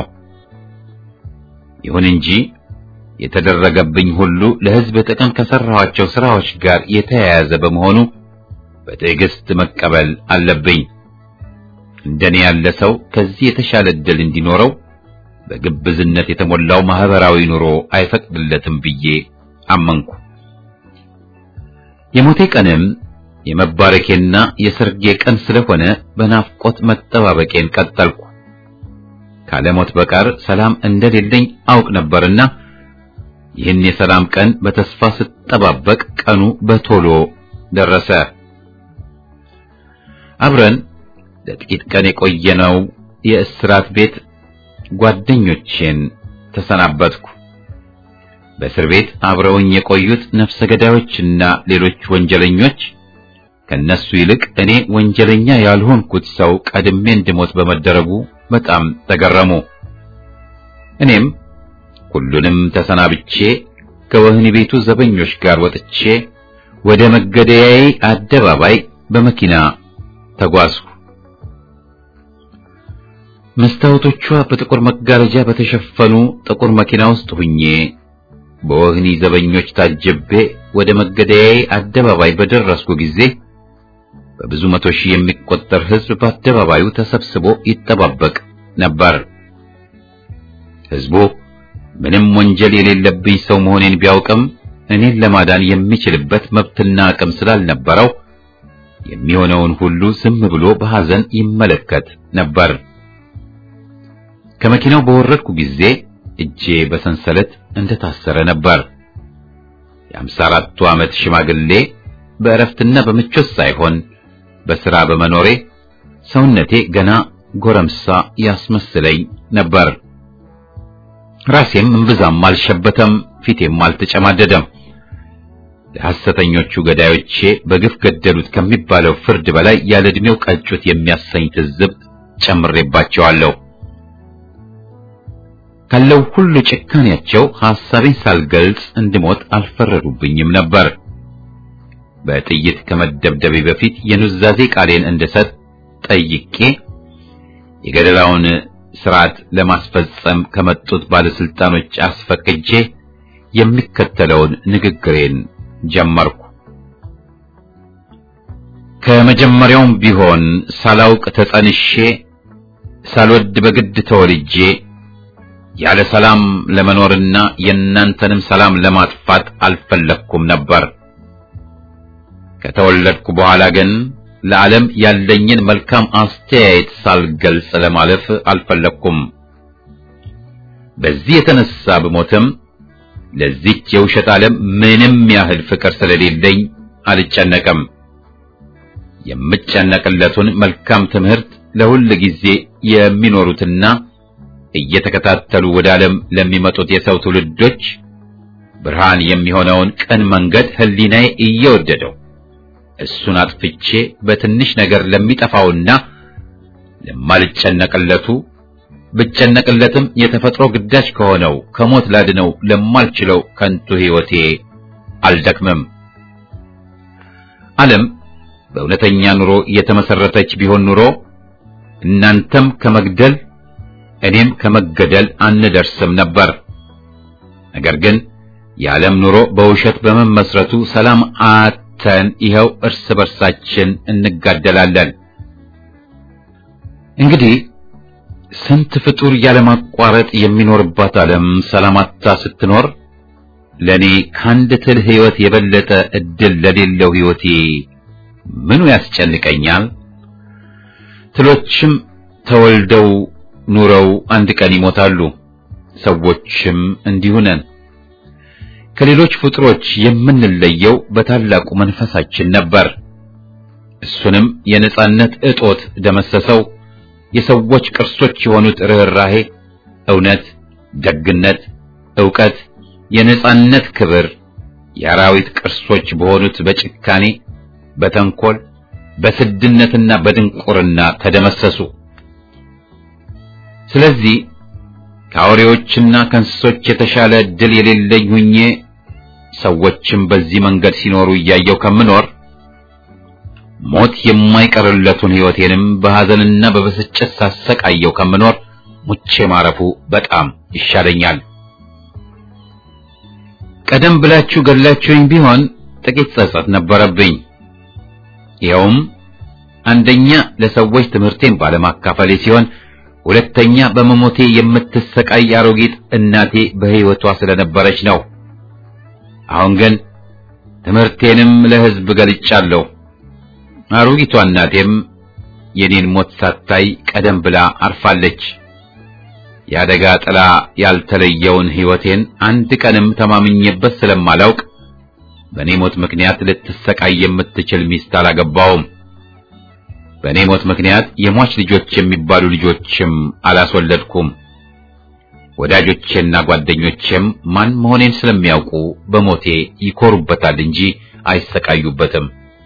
ይሁን እንጂ የተደረገብኝ ሁሉ ለሕዝብ ጥቅም ከሰራኋቸው ስራዎች ጋር የተያያዘ በመሆኑ በትዕግስት መቀበል አለብኝ። እንደኔ ያለ ሰው ከዚህ የተሻለ ዕድል እንዲኖረው በግብዝነት የተሞላው ማህበራዊ ኑሮ አይፈቅድለትም ብዬ አመንኩ። የሞቴ ቀንም የመባረኬና የሰርጌ ቀን ስለሆነ በናፍቆት መጠባበቄን ቀጠልኩ። ካለሞት በቀር ሰላም እንደሌለኝ አውቅ ነበርና ይህን የሰላም ቀን በተስፋ ስጠባበቅ ቀኑ በቶሎ ደረሰ። አብረን ለጥቂት ቀን የቆየነው የእስራት ቤት ጓደኞቼን ተሰናበትኩ። በእስር ቤት አብረውኝ የቆዩት ነፍሰ ገዳዮችና ሌሎች ወንጀለኞች ከነሱ ይልቅ እኔ ወንጀለኛ ያልሆንኩት ሰው ቀድሜ እንድሞት በመደረጉ በጣም ተገረሙ። እኔም ሁሉንም ተሰናብቼ ከወህኒ ቤቱ ዘበኞች ጋር ወጥቼ ወደ መገደያዬ አደባባይ በመኪና ተጓዝኩ። መስታወቶቿ በጥቁር መጋረጃ በተሸፈኑ ጥቁር መኪና ውስጥ ሁኜ በወህኒ ዘበኞች ታጅቤ ወደ መገደያዬ አደባባይ በደረስኩ ጊዜ በብዙ መቶ ሺህ የሚቆጠር ሕዝብ በአደባባዩ ተሰብስቦ ይጠባበቅ ነበር። ሕዝቡ ምንም ወንጀል የሌለብኝ ሰው መሆኔን ቢያውቅም እኔን ለማዳን የሚችልበት መብትና አቅም ስላልነበረው የሚሆነውን ሁሉ ዝም ብሎ በሐዘን ይመለከት ነበር። ከመኪናው በወረድኩ ጊዜ እጄ በሰንሰለት እንደታሰረ ነበር። የአምሳ አራቱ ዓመት ሽማግሌ በእረፍትና በምቾት ሳይሆን በሥራ በመኖሬ ሰውነቴ ገና ጎረምሳ ያስመስለኝ ነበር። ራሴም እምብዛም አልሸበተም፣ ፊቴም አልተጨማደደም። ለሐሰተኞቹ ገዳዮቼ በግፍ ገደሉት ከሚባለው ፍርድ በላይ ያለ ዕድሜው ቀጩት የሚያሰኝ ትዝብት ጨምሬባቸዋለሁ። ካለው ሁሉ ጭካኔያቸው ሐሳቤን ሳልገልጽ እንድሞት አልፈረዱብኝም ነበር። በጥይት ከመደብደቤ በፊት የኑዛዜ ቃሌን እንድሰጥ ጠይቄ የገደላውን ስርዓት ለማስፈጸም ከመጡት ባለስልጣኖች አስፈቅጄ የሚከተለውን ንግግሬን ጀመርኩ። ከመጀመሪያውም ቢሆን ሳላውቅ ተጸንሼ ሳልወድ በግድ ተወልጄ ያለ ሰላም ለመኖርና የእናንተንም ሰላም ለማጥፋት አልፈለግኩም ነበር። ከተወለድኩ በኋላ ግን ለዓለም ያለኝን መልካም አስተያየት ሳልገልጽ ለማለፍ አልፈለግኩም። በዚህ የተነሳ ብሞትም ለዚች የውሸት ዓለም ምንም ያህል ፍቅር ስለሌለኝ አልጨነቅም። የምጨነቅለቱን መልካም ትምህርት ለሁል ጊዜ የሚኖሩትና እየተከታተሉ ወደ ዓለም ለሚመጡት የሰው ትውልዶች ብርሃን የሚሆነውን ቅን መንገድ ሕሊናዬ እየወደደው እሱን አጥፍቼ በትንሽ ነገር ለሚጠፋውና ለማልጨነቅለቱ ብጨነቅለትም የተፈጥሮ ግዳጅ ከሆነው ከሞት ላድነው ለማልችለው ከንቱ ሕይወቴ አልደክምም። ዓለም በእውነተኛ ኑሮ የተመሰረተች ቢሆን ኑሮ እናንተም ከመግደል እኔም ከመገደል አንደርስም ነበር። ነገር ግን የዓለም ኑሮ በውሸት በመመስረቱ ሰላም አተን ይኸው እርስ በርሳችን እንጋደላለን። እንግዲህ ስንት ፍጡር ያለማቋረጥ የሚኖርባት ዓለም ሰላም አጥታ ስትኖር ለኔ ከአንድ ትል ሕይወት የበለጠ እድል ለሌለው ሕይወቴ ምኑ ያስጨንቀኛል? ትሎችም ተወልደው ኑረው አንድ ቀን ይሞታሉ። ሰዎችም እንዲሁ ነን። ከሌሎች ፍጡሮች የምንለየው በታላቁ መንፈሳችን ነበር። እሱንም የነጻነት እጦት ደመሰሰው። የሰዎች ቅርሶች የሆኑት ርኅራሄ፣ እውነት፣ ደግነት፣ ዕውቀት፣ የነጻነት ክብር የአራዊት ቅርሶች በሆኑት በጭካኔ፣ በተንኮል፣ በስድነትና በድንቁርና ተደመሰሱ። ስለዚህ ከአውሬዎችና ከእንስሶች የተሻለ ዕድል የሌለኝ ሁኜ ሰዎችም በዚህ መንገድ ሲኖሩ እያየው ከምኖር ሞት የማይቀርለቱን ሕይወቴንም በሐዘንና በብስጭት ሳሰቃየው ከምኖር ሙቼ ማረፉ በጣም ይሻለኛል። ቀደም ብላችሁ ገድላችሁኝ ቢሆን ጥቂት ጸጸት ነበረብኝ። ይኸውም አንደኛ ለሰዎች ትምህርቴን ባለማካፈሌ ሲሆን ሁለተኛ በመሞቴ የምትሰቃይ አሮጊት እናቴ በሕይወቷ ስለነበረች ነው። አሁን ግን ትምህርቴንም ለሕዝብ ገልጫለሁ። አሮጊቷ እናቴም የኔን ሞት ሳታይ ቀደም ብላ አርፋለች። የአደጋ ጥላ ያልተለየውን ሕይወቴን አንድ ቀንም ተማምኜበት ስለማላውቅ በእኔ ሞት ምክንያት ልትሰቃይ የምትችል ሚስት አላገባውም። በእኔ ሞት ምክንያት የሟች ልጆች የሚባሉ ልጆችም አላስወለድኩም። ወዳጆቼና ጓደኞቼም ማን መሆኔን ስለሚያውቁ በሞቴ ይኮሩበታል እንጂ አይሰቃዩበትም።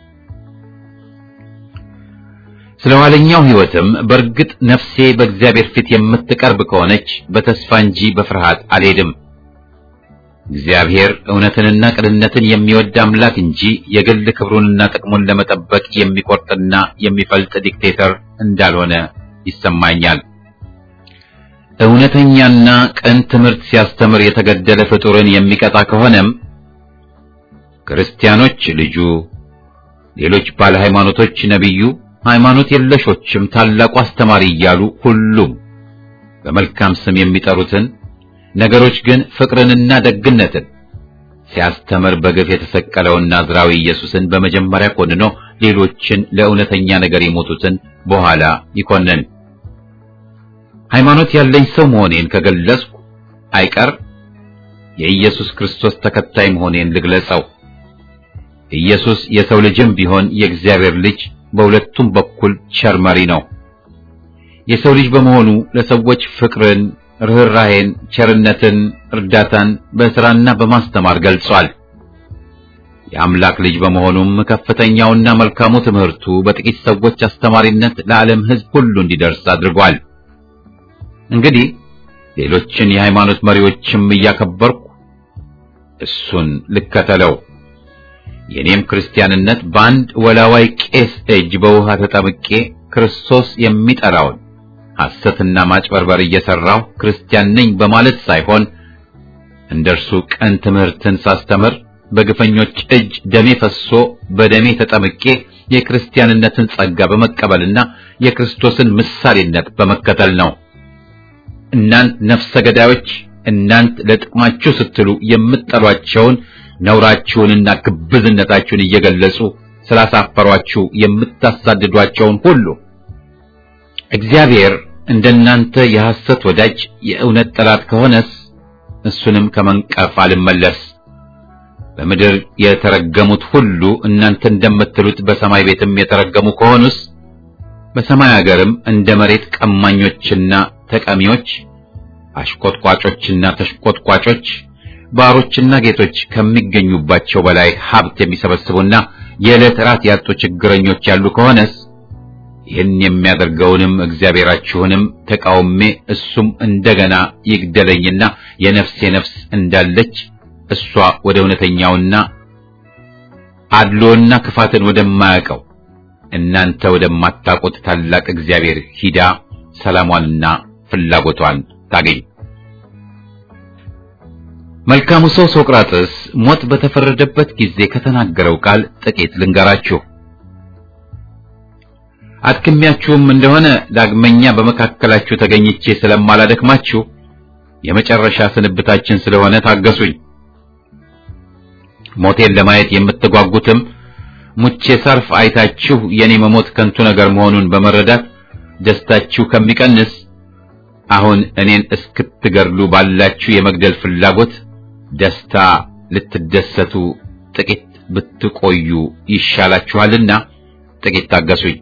ስለ ኋለኛው ሕይወትም በእርግጥ ነፍሴ በእግዚአብሔር ፊት የምትቀርብ ከሆነች በተስፋ እንጂ በፍርሃት አልሄድም። እግዚአብሔር እውነትንና ቅንነትን የሚወድ አምላክ እንጂ የግል ክብሩንና ጥቅሙን ለመጠበቅ የሚቆርጥና የሚፈልጥ ዲክቴተር እንዳልሆነ ይሰማኛል። እውነተኛና ቅን ትምህርት ሲያስተምር የተገደለ ፍጡርን የሚቀጣ ከሆነም ክርስቲያኖች ልጁ፣ ሌሎች ባለ ሃይማኖቶች ነቢዩ፣ ሃይማኖት የለሾችም ታላቁ አስተማሪ እያሉ ሁሉም በመልካም ስም የሚጠሩትን ነገሮች ግን ፍቅርንና ደግነትን ሲያስተምር በግፍ የተሰቀለውን ናዝራዊ ኢየሱስን በመጀመሪያ ኮንኖ ሌሎችን ለእውነተኛ ነገር የሞቱትን በኋላ ይኮነን። ሃይማኖት ያለኝ ሰው መሆኔን ከገለጽኩ አይቀር የኢየሱስ ክርስቶስ ተከታይ መሆኔን ልግለጸው። ኢየሱስ የሰው ልጅም ቢሆን የእግዚአብሔር ልጅ በሁለቱም በኩል ቸር መሪ ነው። የሰው ልጅ በመሆኑ ለሰዎች ፍቅርን ርኅራሄን፣ ቸርነትን፣ እርዳታን በሥራና በማስተማር ገልጿል። የአምላክ ልጅ በመሆኑም ከፍተኛውና መልካሙ ትምህርቱ በጥቂት ሰዎች አስተማሪነት ለዓለም ሕዝብ ሁሉ እንዲደርስ አድርጓል። እንግዲህ ሌሎችን የሃይማኖት መሪዎችም እያከበርኩ እሱን ልከተለው። የኔም ክርስቲያንነት በአንድ ወላዋይ ቄስ እጅ በውሃ ተጠምቄ ክርስቶስ የሚጠራውን ሐሰትና ማጭበርበር እየሰራው ክርስቲያን ነኝ በማለት ሳይሆን እንደርሱ ቀን ትምህርትን ሳስተምር በግፈኞች እጅ ደሜ ፈሶ በደሜ ተጠምቄ የክርስቲያንነትን ጸጋ በመቀበልና የክርስቶስን ምሳሌነት በመከተል ነው። እናንት ነፍሰ ገዳዮች፣ እናንት ለጥቅማችሁ ስትሉ የምትጠሏቸውን ነውራችሁንና ግብዝነታችሁን እየገለጹ ስላሳፈሯችሁ የምታሳድዷቸውን ሁሉ እግዚአብሔር እንደናንተ የሐሰት ወዳጅ የእውነት ጠላት ከሆነስ እሱንም ከመንቀፍ አልመለስ። በምድር የተረገሙት ሁሉ እናንተ እንደምትሉት በሰማይ ቤትም የተረገሙ ከሆኑስ በሰማይ አገርም እንደ መሬት ቀማኞችና ተቀሚዎች፣ አሽቆጥቋጮችና ተሽቆጥቋጮች፣ ባሮችና ጌቶች ከሚገኙባቸው በላይ ሀብት የሚሰበስቡና የዕለት ራት ያጡ ችግረኞች ያሉ ከሆነስ ይህን የሚያደርገውንም እግዚአብሔራችሁንም ተቃውሜ እሱም እንደገና ይግደለኝና የነፍሴ ነፍስ እንዳለች እሷ ወደ እውነተኛውና አድሎና ክፋትን ወደማያውቀው እናንተ ወደማታውቁት ታላቅ እግዚአብሔር ሂዳ ሰላሟንና ፍላጎቷን ታገኝ። መልካሙ ሰው ሶቅራጥስ ሞት በተፈረደበት ጊዜ ከተናገረው ቃል ጥቂት ልንገራችሁ። አድክሚያችሁም እንደሆነ ዳግመኛ በመካከላችሁ ተገኝቼ ስለማላደክማችሁ የመጨረሻ ስንብታችን ስለሆነ ታገሱኝ። ሞቴን ለማየት የምትጓጉትም ሙቼ ሳርፍ አይታችሁ የኔ መሞት ከንቱ ነገር መሆኑን በመረዳት ደስታችሁ ከሚቀንስ አሁን እኔን እስክትገድሉ ባላችሁ የመግደል ፍላጎት ደስታ ልትደሰቱ ጥቂት ብትቆዩ ይሻላችኋልና ጥቂት ታገሱኝ።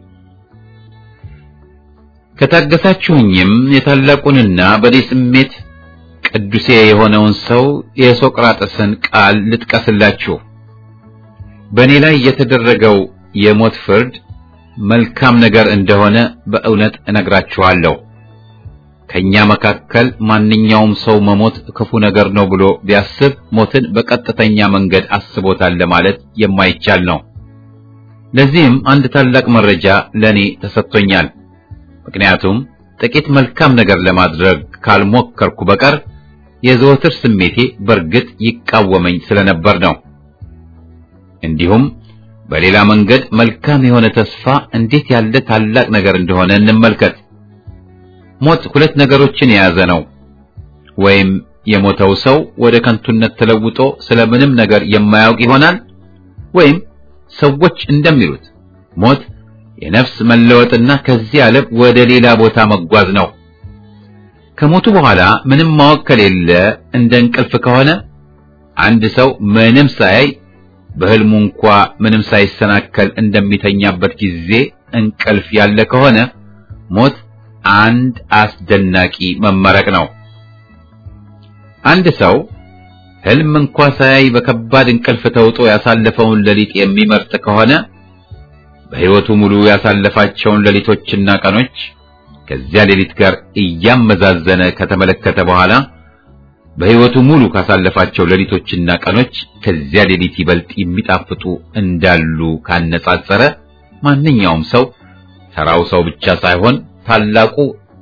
ከታገሳችሁኝም የታላቁንና በኔ ስሜት ቅዱሴ የሆነውን ሰው የሶቅራጥስን ቃል ልጥቀስላችሁ። በእኔ ላይ የተደረገው የሞት ፍርድ መልካም ነገር እንደሆነ በእውነት እነግራችኋለሁ። ከኛ መካከል ማንኛውም ሰው መሞት ክፉ ነገር ነው ብሎ ቢያስብ ሞትን በቀጥተኛ መንገድ አስቦታል ለማለት የማይቻል ነው። ለዚህም አንድ ታላቅ መረጃ ለኔ ተሰጥቶኛል። ምክንያቱም ጥቂት መልካም ነገር ለማድረግ ካልሞከርኩ በቀር የዘወትር ስሜቴ በእርግጥ ይቃወመኝ ስለነበር ነው። እንዲሁም በሌላ መንገድ መልካም የሆነ ተስፋ እንዴት ያለ ታላቅ ነገር እንደሆነ እንመልከት። ሞት ሁለት ነገሮችን የያዘ ነው። ወይም የሞተው ሰው ወደ ከንቱነት ተለውጦ ስለምንም ነገር የማያውቅ ይሆናል፣ ወይም ሰዎች እንደሚሉት ሞት የነፍስ መለወጥና ከዚህ ዓለም ወደ ሌላ ቦታ መጓዝ ነው። ከሞቱ በኋላ ምንም ማወቅ ከሌለ እንደ እንቅልፍ ከሆነ አንድ ሰው ምንም ሳያይ በህልሙ እንኳ ምንም ሳይሰናከል እንደሚተኛበት ጊዜ እንቅልፍ ያለ ከሆነ ሞት አንድ አስደናቂ መመረቅ ነው። አንድ ሰው ህልም እንኳ ሳያይ በከባድ እንቅልፍ ተውጦ ያሳለፈውን ሌሊት የሚመርጥ ከሆነ በሕይወቱ ሙሉ ያሳለፋቸውን ሌሊቶችና ቀኖች ከዚያ ሌሊት ጋር እያመዛዘነ ከተመለከተ በኋላ በሕይወቱ ሙሉ ካሳለፋቸው ሌሊቶችና ቀኖች ከዚያ ሌሊት ይበልጥ የሚጣፍጡ እንዳሉ ካነጻጸረ ማንኛውም ሰው ተራው ሰው ብቻ ሳይሆን ታላቁ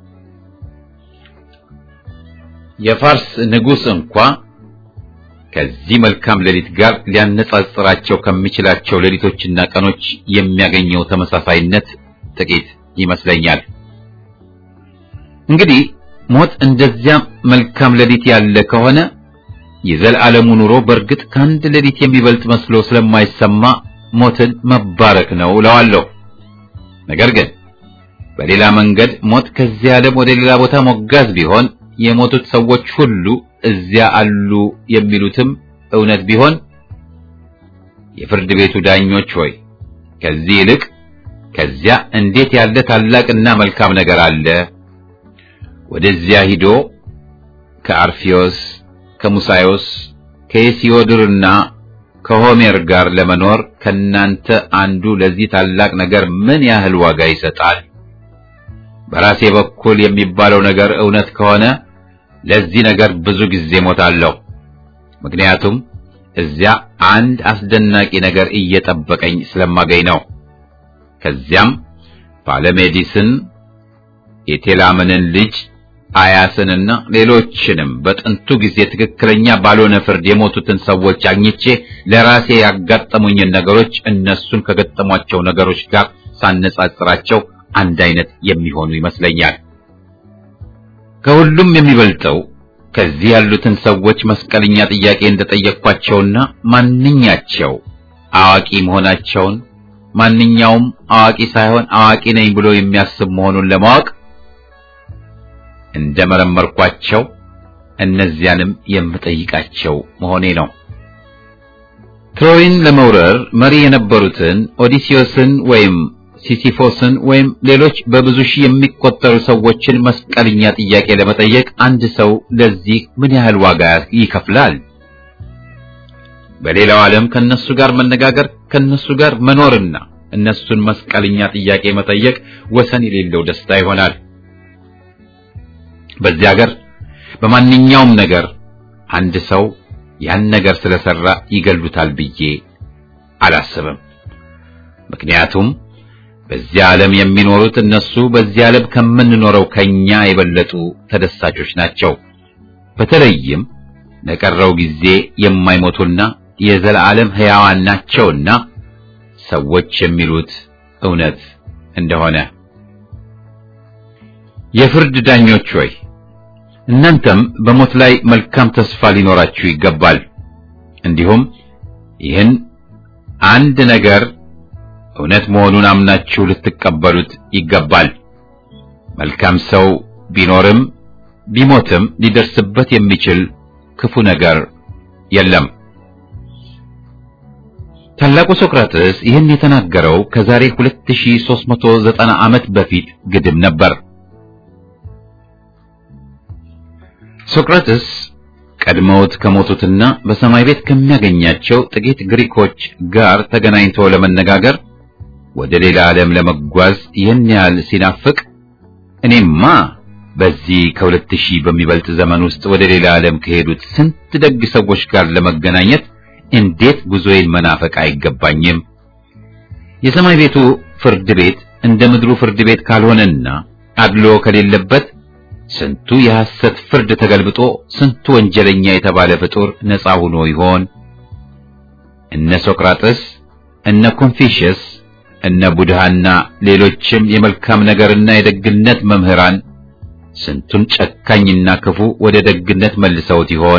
የፋርስ ንጉሥ እንኳ ከዚህ መልካም ሌሊት ጋር ሊያነጻጽራቸው ከሚችላቸው ሌሊቶችና ቀኖች የሚያገኘው ተመሳሳይነት ጥቂት ይመስለኛል። እንግዲህ ሞት እንደዚያ መልካም ሌሊት ያለ ከሆነ የዘላለሙ ኑሮ በእርግጥ ከአንድ ሌሊት የሚበልጥ መስሎ ስለማይሰማ ሞትን መባረክ ነው እለዋለሁ። ነገር ግን በሌላ መንገድ ሞት ከዚህ ዓለም ወደ ሌላ ቦታ ሞጋዝ ቢሆን የሞቱት ሰዎች ሁሉ እዚያ አሉ የሚሉትም እውነት ቢሆን የፍርድ ቤቱ ዳኞች ሆይ ከዚህ ይልቅ ከዚያ እንዴት ያለ ታላቅና መልካም ነገር አለ! ወደዚያ ሂዶ ከአርፊዮስ፣ ከሙሳዮስ፣ ከሄሲዮድርና ከሆሜር ጋር ለመኖር ከናንተ አንዱ ለዚህ ታላቅ ነገር ምን ያህል ዋጋ ይሰጣል? በራሴ በኩል የሚባለው ነገር እውነት ከሆነ ለዚህ ነገር ብዙ ጊዜ ሞታለሁ። ምክንያቱም እዚያ አንድ አስደናቂ ነገር እየጠበቀኝ ስለማገኝ ነው። ከዚያም ፓለሜዲስን የቴላምንን ልጅ አያስንና ሌሎችንም በጥንቱ ጊዜ ትክክለኛ ባልሆነ ፍርድ የሞቱትን ሰዎች አግኝቼ ለራሴ ያጋጠሙኝን ነገሮች እነሱን ከገጠሟቸው ነገሮች ጋር ሳነጻጽራቸው አንድ አይነት የሚሆኑ ይመስለኛል። ከሁሉም የሚበልጠው ከዚህ ያሉትን ሰዎች መስቀልኛ ጥያቄ እንደጠየቅኳቸውና ማንኛቸው አዋቂ መሆናቸውን ማንኛውም አዋቂ ሳይሆን አዋቂ ነኝ ብሎ የሚያስብ መሆኑን ለማወቅ እንደመረመርኳቸው እነዚያንም የምጠይቃቸው መሆኔ ነው። ትሮይን ለመውረር መሪ የነበሩትን ኦዲሲዮስን ወይም ሲሲፎስን ወይም ሌሎች በብዙ ሺህ የሚቆጠሩ ሰዎችን መስቀልኛ ጥያቄ ለመጠየቅ አንድ ሰው ለዚህ ምን ያህል ዋጋ ይከፍላል? በሌላው ዓለም ከነሱ ጋር መነጋገር፣ ከነሱ ጋር መኖርና እነሱን መስቀልኛ ጥያቄ መጠየቅ ወሰን የሌለው ደስታ ይሆናል። በዚህ ሀገር በማንኛውም ነገር አንድ ሰው ያን ነገር ስለሰራ ይገሉታል ብዬ አላስብም። ምክንያቱም በዚህ ዓለም የሚኖሩት እነሱ በዚህ ዓለም ከምንኖረው ከኛ የበለጡ ተደሳቾች ናቸው። በተለይም ለቀረው ጊዜ የማይሞቱና የዘላለም ሕያዋን ናቸውና ሰዎች የሚሉት እውነት እንደሆነ የፍርድ ዳኞች ሆይ እናንተም በሞት ላይ መልካም ተስፋ ሊኖራችሁ ይገባል። እንዲሁም ይህን አንድ ነገር እውነት መሆኑን አምናችሁ ልትቀበሉት ይገባል። መልካም ሰው ቢኖርም ቢሞትም ሊደርስበት የሚችል ክፉ ነገር የለም። ታላቁ ሶቅራጥስ ይህን የተናገረው ከዛሬ 2390 ዓመት በፊት ግድም ነበር። ሶቅራጥስ ቀድመውት ከሞቱትና በሰማይ ቤት ከሚያገኛቸው ጥቂት ግሪኮች ጋር ተገናኝቶ ለመነጋገር ወደ ሌላ ዓለም ለመጓዝ ይህን ያህል ሲናፍቅ እኔማ በዚህ ከሁለት ሺህ በሚበልጥ ዘመን ውስጥ ወደ ሌላ ዓለም ከሄዱት ስንት ደግ ሰዎች ጋር ለመገናኘት እንዴት ጉዞዬን መናፈቅ አይገባኝም? የሰማይ ቤቱ ፍርድ ቤት እንደ ምድሩ ፍርድ ቤት ካልሆነና አድሎ ከሌለበት ስንቱ የሐሰት ፍርድ ተገልብጦ ስንቱ ወንጀለኛ የተባለ ፍጡር ነፃ ሆኖ ይሆን? እነ ሶቅራጥስ እነ ኮንፊሽየስ እነ ቡድሃና ሌሎችም የመልካም ነገርና የደግነት መምህራን ስንቱን ጨካኝና ክፉ ወደ ደግነት መልሰውት ይሆን?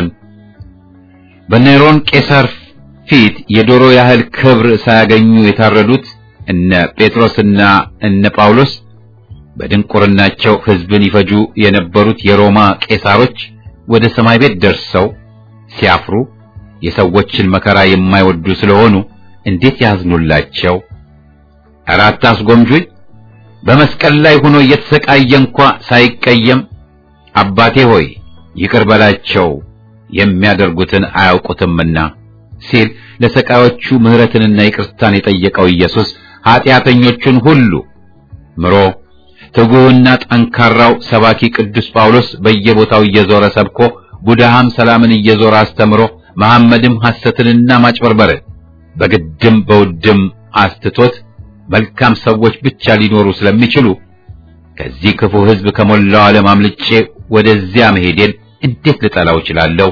በኔሮን ቄሳር ፊት የዶሮ ያህል ክብር ሳያገኙ የታረዱት እነ ጴጥሮስና እነ ጳውሎስ በድንቁርናቸው ሕዝብን ይፈጁ የነበሩት የሮማ ቄሳሮች ወደ ሰማይ ቤት ደርሰው ሲያፍሩ የሰዎችን መከራ የማይወዱ ስለሆኑ እንዴት ያዝኑላቸው? ኧረ አታስጎምጁኝ። በመስቀል ላይ ሆኖ እየተሰቃየ እንኳ ሳይቀየም አባቴ ሆይ ይቅር በላቸው የሚያደርጉትን አያውቁትምና ሲል ለሰቃዮቹ ምሕረትንና ይቅርታን የጠየቀው ኢየሱስ ኀጢአተኞቹን ሁሉ ምሮ ትጉህና ጠንካራው ሰባኪ ቅዱስ ጳውሎስ በየቦታው እየዞረ ሰብኮ ቡድሃም ሰላምን እየዞረ አስተምሮ መሐመድም ሐሰትንና ማጭበርበርን በግድም በውድም አስትቶት መልካም ሰዎች ብቻ ሊኖሩ ስለሚችሉ ከዚህ ክፉ ሕዝብ ከሞላው ዓለም አምልጬ ወደዚያ መሄዴን እንዴት ልጠላው እችላለሁ?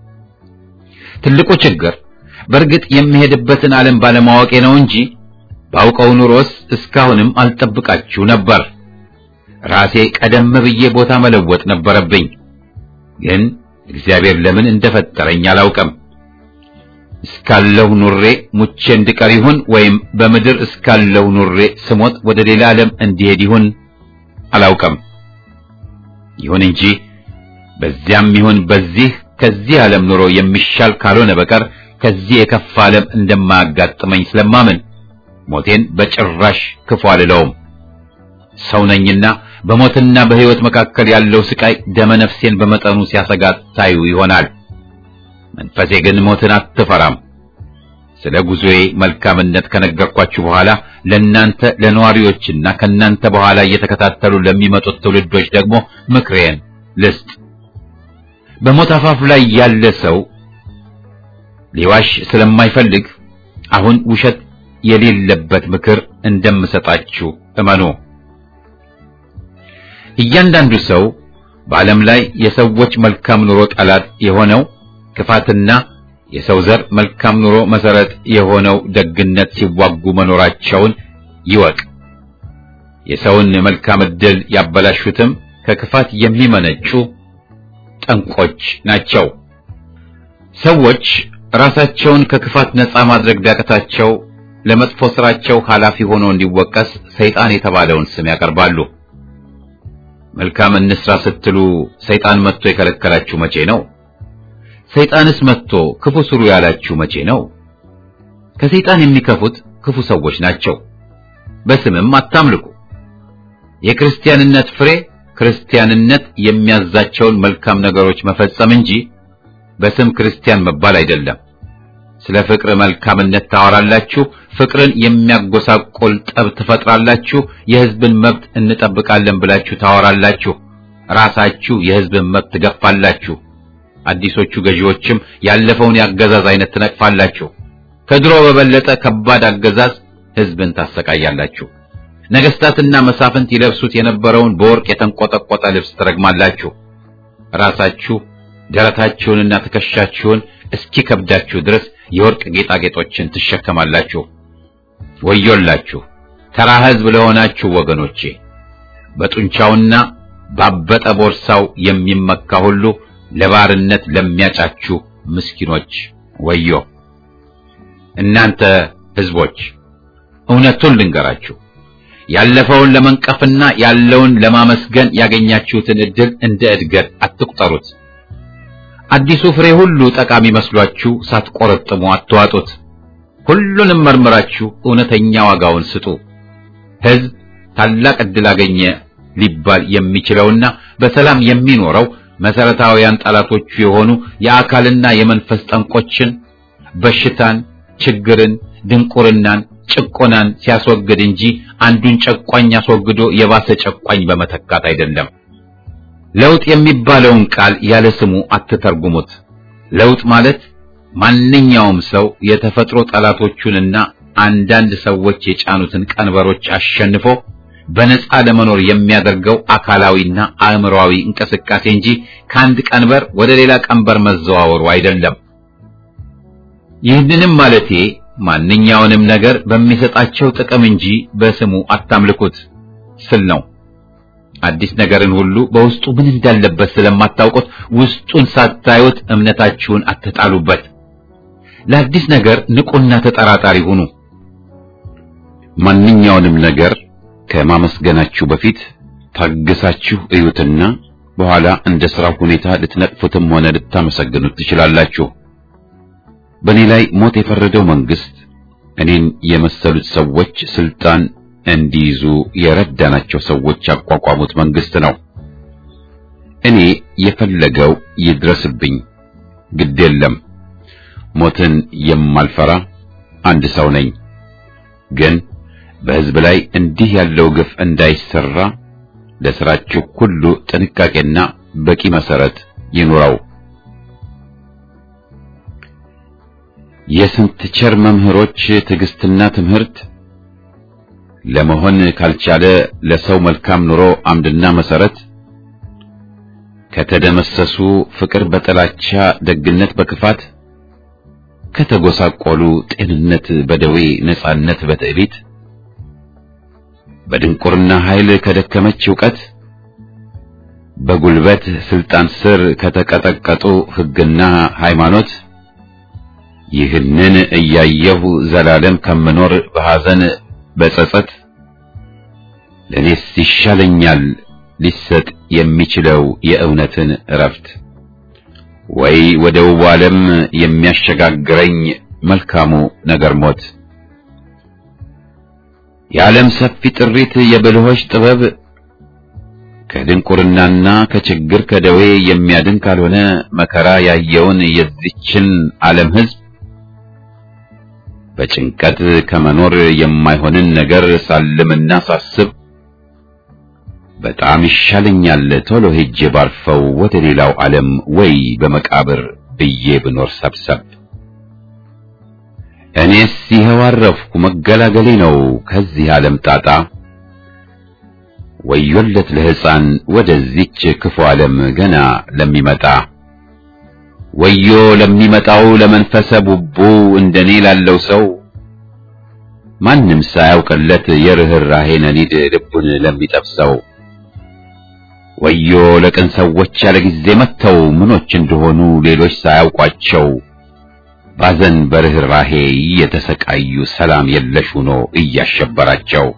ትልቁ ችግር በእርግጥ የሚሄድበትን ዓለም ባለማወቄ ነው እንጂ ባውቀው ኑሮስ እስካሁንም አልጠብቃችሁ ነበር። ራሴ ቀደም ብዬ ቦታ መለወጥ ነበረብኝ። ግን እግዚአብሔር ለምን እንደፈጠረኝ አላውቅም። እስካለሁ ኑሬ ሙቼ እንድቀር ይሁን ወይም በምድር እስካለሁ ኑሬ ስሞት ወደ ሌላ ዓለም እንዲሄድ ይሁን አላውቅም። ይሁን እንጂ በዚያም ይሁን በዚህ ከዚህ ዓለም ኑሮ የሚሻል ካልሆነ በቀር ከዚህ የከፋ ዓለም እንደማያጋጥመኝ ስለማምን ሞቴን በጭራሽ ክፉ አልለውም። ሰው ነኝና በሞትና በሕይወት መካከል ያለው ስቃይ ደመ ነፍሴን በመጠኑ ሲያሰጋት ታዩ ይሆናል። መንፈሴ ግን ሞትን አትፈራም። ስለ ጉዞዬ መልካምነት ከነገርኳችሁ በኋላ ለእናንተ ለነዋሪዎችና ከእናንተ በኋላ እየተከታተሉ ለሚመጡት ትውልዶች ደግሞ ምክሬን ልስጥ። በሞት አፋፍ ላይ ያለ ሰው ሊዋሽ ስለማይፈልግ አሁን ውሸት የሌለበት ምክር እንደምሰጣችሁ እመኑ። እያንዳንዱ ሰው በዓለም ላይ የሰዎች መልካም ኑሮ ጠላት የሆነው ክፋትና የሰው ዘር መልካም ኑሮ መሰረት የሆነው ደግነት ሲዋጉ መኖራቸውን ይወቅ። የሰውን መልካም ዕድል ያበላሹትም ከክፋት የሚመነጩ ጠንቆች ናቸው። ሰዎች ራሳቸውን ከክፋት ነፃ ማድረግ ቢያቅታቸው ለመጥፎ ስራቸው ኃላፊ ሆኖ እንዲወቀስ ሰይጣን የተባለውን ስም ያቀርባሉ። መልካም እንስራ ስትሉ ሰይጣን መጥቶ የከለከላችሁ መቼ ነው? ሰይጣንስ መጥቶ ክፉ ስሩ ያላችሁ መቼ ነው? ከሰይጣን የሚከፉት ክፉ ሰዎች ናቸው። በስምም አታምልኩ። የክርስቲያንነት ፍሬ ክርስቲያንነት የሚያዛቸውን መልካም ነገሮች መፈጸም እንጂ በስም ክርስቲያን መባል አይደለም። ስለ ፍቅር መልካምነት ታወራላችሁ፣ ፍቅርን የሚያጎሳቆል ጠብ ትፈጥራላችሁ፣ የሕዝብን መብት እንጠብቃለን ብላችሁ ታወራላችሁ፣ ራሳችሁ የሕዝብን መብት ትገፋላችሁ። አዲሶቹ ገዢዎችም ያለፈውን የአገዛዝ አይነት ትነቅፋላችሁ። ከድሮ በበለጠ ከባድ አገዛዝ ሕዝብን ታሰቃያላችሁ። ነገስታትና መሳፍንት ይለብሱት የነበረውን በወርቅ የተንቆጠቆጠ ልብስ ትረግማላችሁ። ራሳችሁ ደረታችሁንና ትከሻችሁን እስኪከብዳችሁ ድረስ የወርቅ ጌጣጌጦችን ትሸከማላችሁ። ወዮላችሁ ተራ ሕዝብ ለሆናችሁ ወገኖቼ! በጡንቻውና ባበጠ ቦርሳው የሚመካ ሁሉ ለባርነት ለሚያጫችሁ ምስኪኖች ወዮ! እናንተ ሕዝቦች እውነቱን ልንገራችሁ፣ ያለፈውን ለመንቀፍና ያለውን ለማመስገን ያገኛችሁትን ዕድል እንደ እድገት አትቁጠሩት። አዲሱ ፍሬ ሁሉ ጠቃሚ መስሏችሁ ሳትቆረጥሙ አትዋጡት። ሁሉንም መርምራችሁ እውነተኛ ዋጋውን ስጡ። ሕዝብ ታላቅ ዕድል አገኘ ሊባል የሚችለውና በሰላም የሚኖረው መሰረታዊያን ጠላቶቹ የሆኑ የአካልና የመንፈስ ጠንቆችን፣ በሽታን፣ ችግርን፣ ድንቁርናን፣ ጭቆናን ሲያስወግድ እንጂ አንዱን ጨቋኝ አስወግዶ የባሰ ጨቋኝ በመተካት አይደለም። ለውጥ የሚባለውን ቃል ያለ ስሙ አትተርጉሙት። ለውጥ ማለት ማንኛውም ሰው የተፈጥሮ ጠላቶቹንና አንዳንድ ሰዎች የጫኑትን ቀንበሮች አሸንፎ በነፃ ለመኖር የሚያደርገው አካላዊና አእምሮአዊ እንቅስቃሴ እንጂ ከአንድ ቀንበር ወደ ሌላ ቀንበር መዘዋወሩ አይደለም። ይህንንም ማለቴ ማንኛውንም ነገር በሚሰጣቸው ጥቅም እንጂ በስሙ አታምልኩት ስል ነው። አዲስ ነገርን ሁሉ በውስጡ ምን እንዳለበት ስለማታውቁት ውስጡን ሳታዩት እምነታችሁን አትጣሉበት። ለአዲስ ነገር ንቁና ተጠራጣሪ ሁኑ። ማንኛውንም ነገር ከማመስገናችሁ በፊት ታግሳችሁ እዩትና በኋላ እንደ ሥራው ሁኔታ ልትነቅፉትም ሆነ ልታመሰግኑት ትችላላችሁ። በእኔ ላይ ሞት የፈረደው መንግስት እኔን የመሰሉት ሰዎች ስልጣን እንዲይዙ የረዳናቸው ሰዎች ያቋቋሙት መንግስት ነው። እኔ የፈለገው ይድረስብኝ፣ ግድ የለም። ሞትን የማልፈራ አንድ ሰው ነኝ። ግን በሕዝብ ላይ እንዲህ ያለው ግፍ እንዳይሰራ ለሥራችሁ ሁሉ ጥንቃቄና በቂ መሰረት ይኑረው። የስንት ቸር መምህሮች ትዕግስትና ትምህርት ለመሆን ካልቻለ ለሰው መልካም ኑሮ አምድና መሰረት ከተደመሰሱ ፍቅር በጥላቻ ደግነት በክፋት ከተጎሳቆሉ ጤንነት በደዌ ነጻነት በትዕቢት በድንቁርና ኃይል ከደከመች ዕውቀት በጉልበት ስልጣን ስር ከተቀጠቀጡ ሕግና ሃይማኖት ይህንን እያየሁ ዘላለም ከምኖር በሐዘን በጸጸት ለእኔስ ይሻለኛል ሊሰጥ የሚችለው የእውነትን እረፍት ወይ ወደ ውብ ዓለም የሚያሸጋግረኝ መልካሙ ነገር ሞት የዓለም ሰፊ ጥሪት የብልሆች ጥበብ ከድንቁርናና ከችግር ከደዌ የሚያድን ካልሆነ መከራ ያየውን የዚችን ዓለም ሕዝብ በጭንቀት ከመኖር የማይሆንን ነገር ሳልምና ሳስብ በጣም ይሻለኛል ቶሎ ሄጄ ባርፈው ወደ ሌላው ዓለም ወይ በመቃብር ብዬ ብኖር ሰብሰብ። እኔስ ይኸው አረፍኩ መገላገሌ ነው ከዚህ ዓለም ጣጣ። ወዮለት ለሕፃን ወደዚች ክፉ ዓለም ገና ለሚመጣ ወዮ ለሚመጣው ለመንፈሰ ቡቡ እንደኔ ላለው ሰው ማንም ሳያውቅለት የርኅራኄ ነኒድ ልቡን ለሚጠብሰው ወዮ ለቅን ሰዎች ያለ ጊዜ መጥተው ምኖች እንደሆኑ ሌሎች ሳያውቋቸው ባዘን በርኅራኄ እየተሰቃዩ ሰላም የለሽ ሆኖ እያሸበራቸው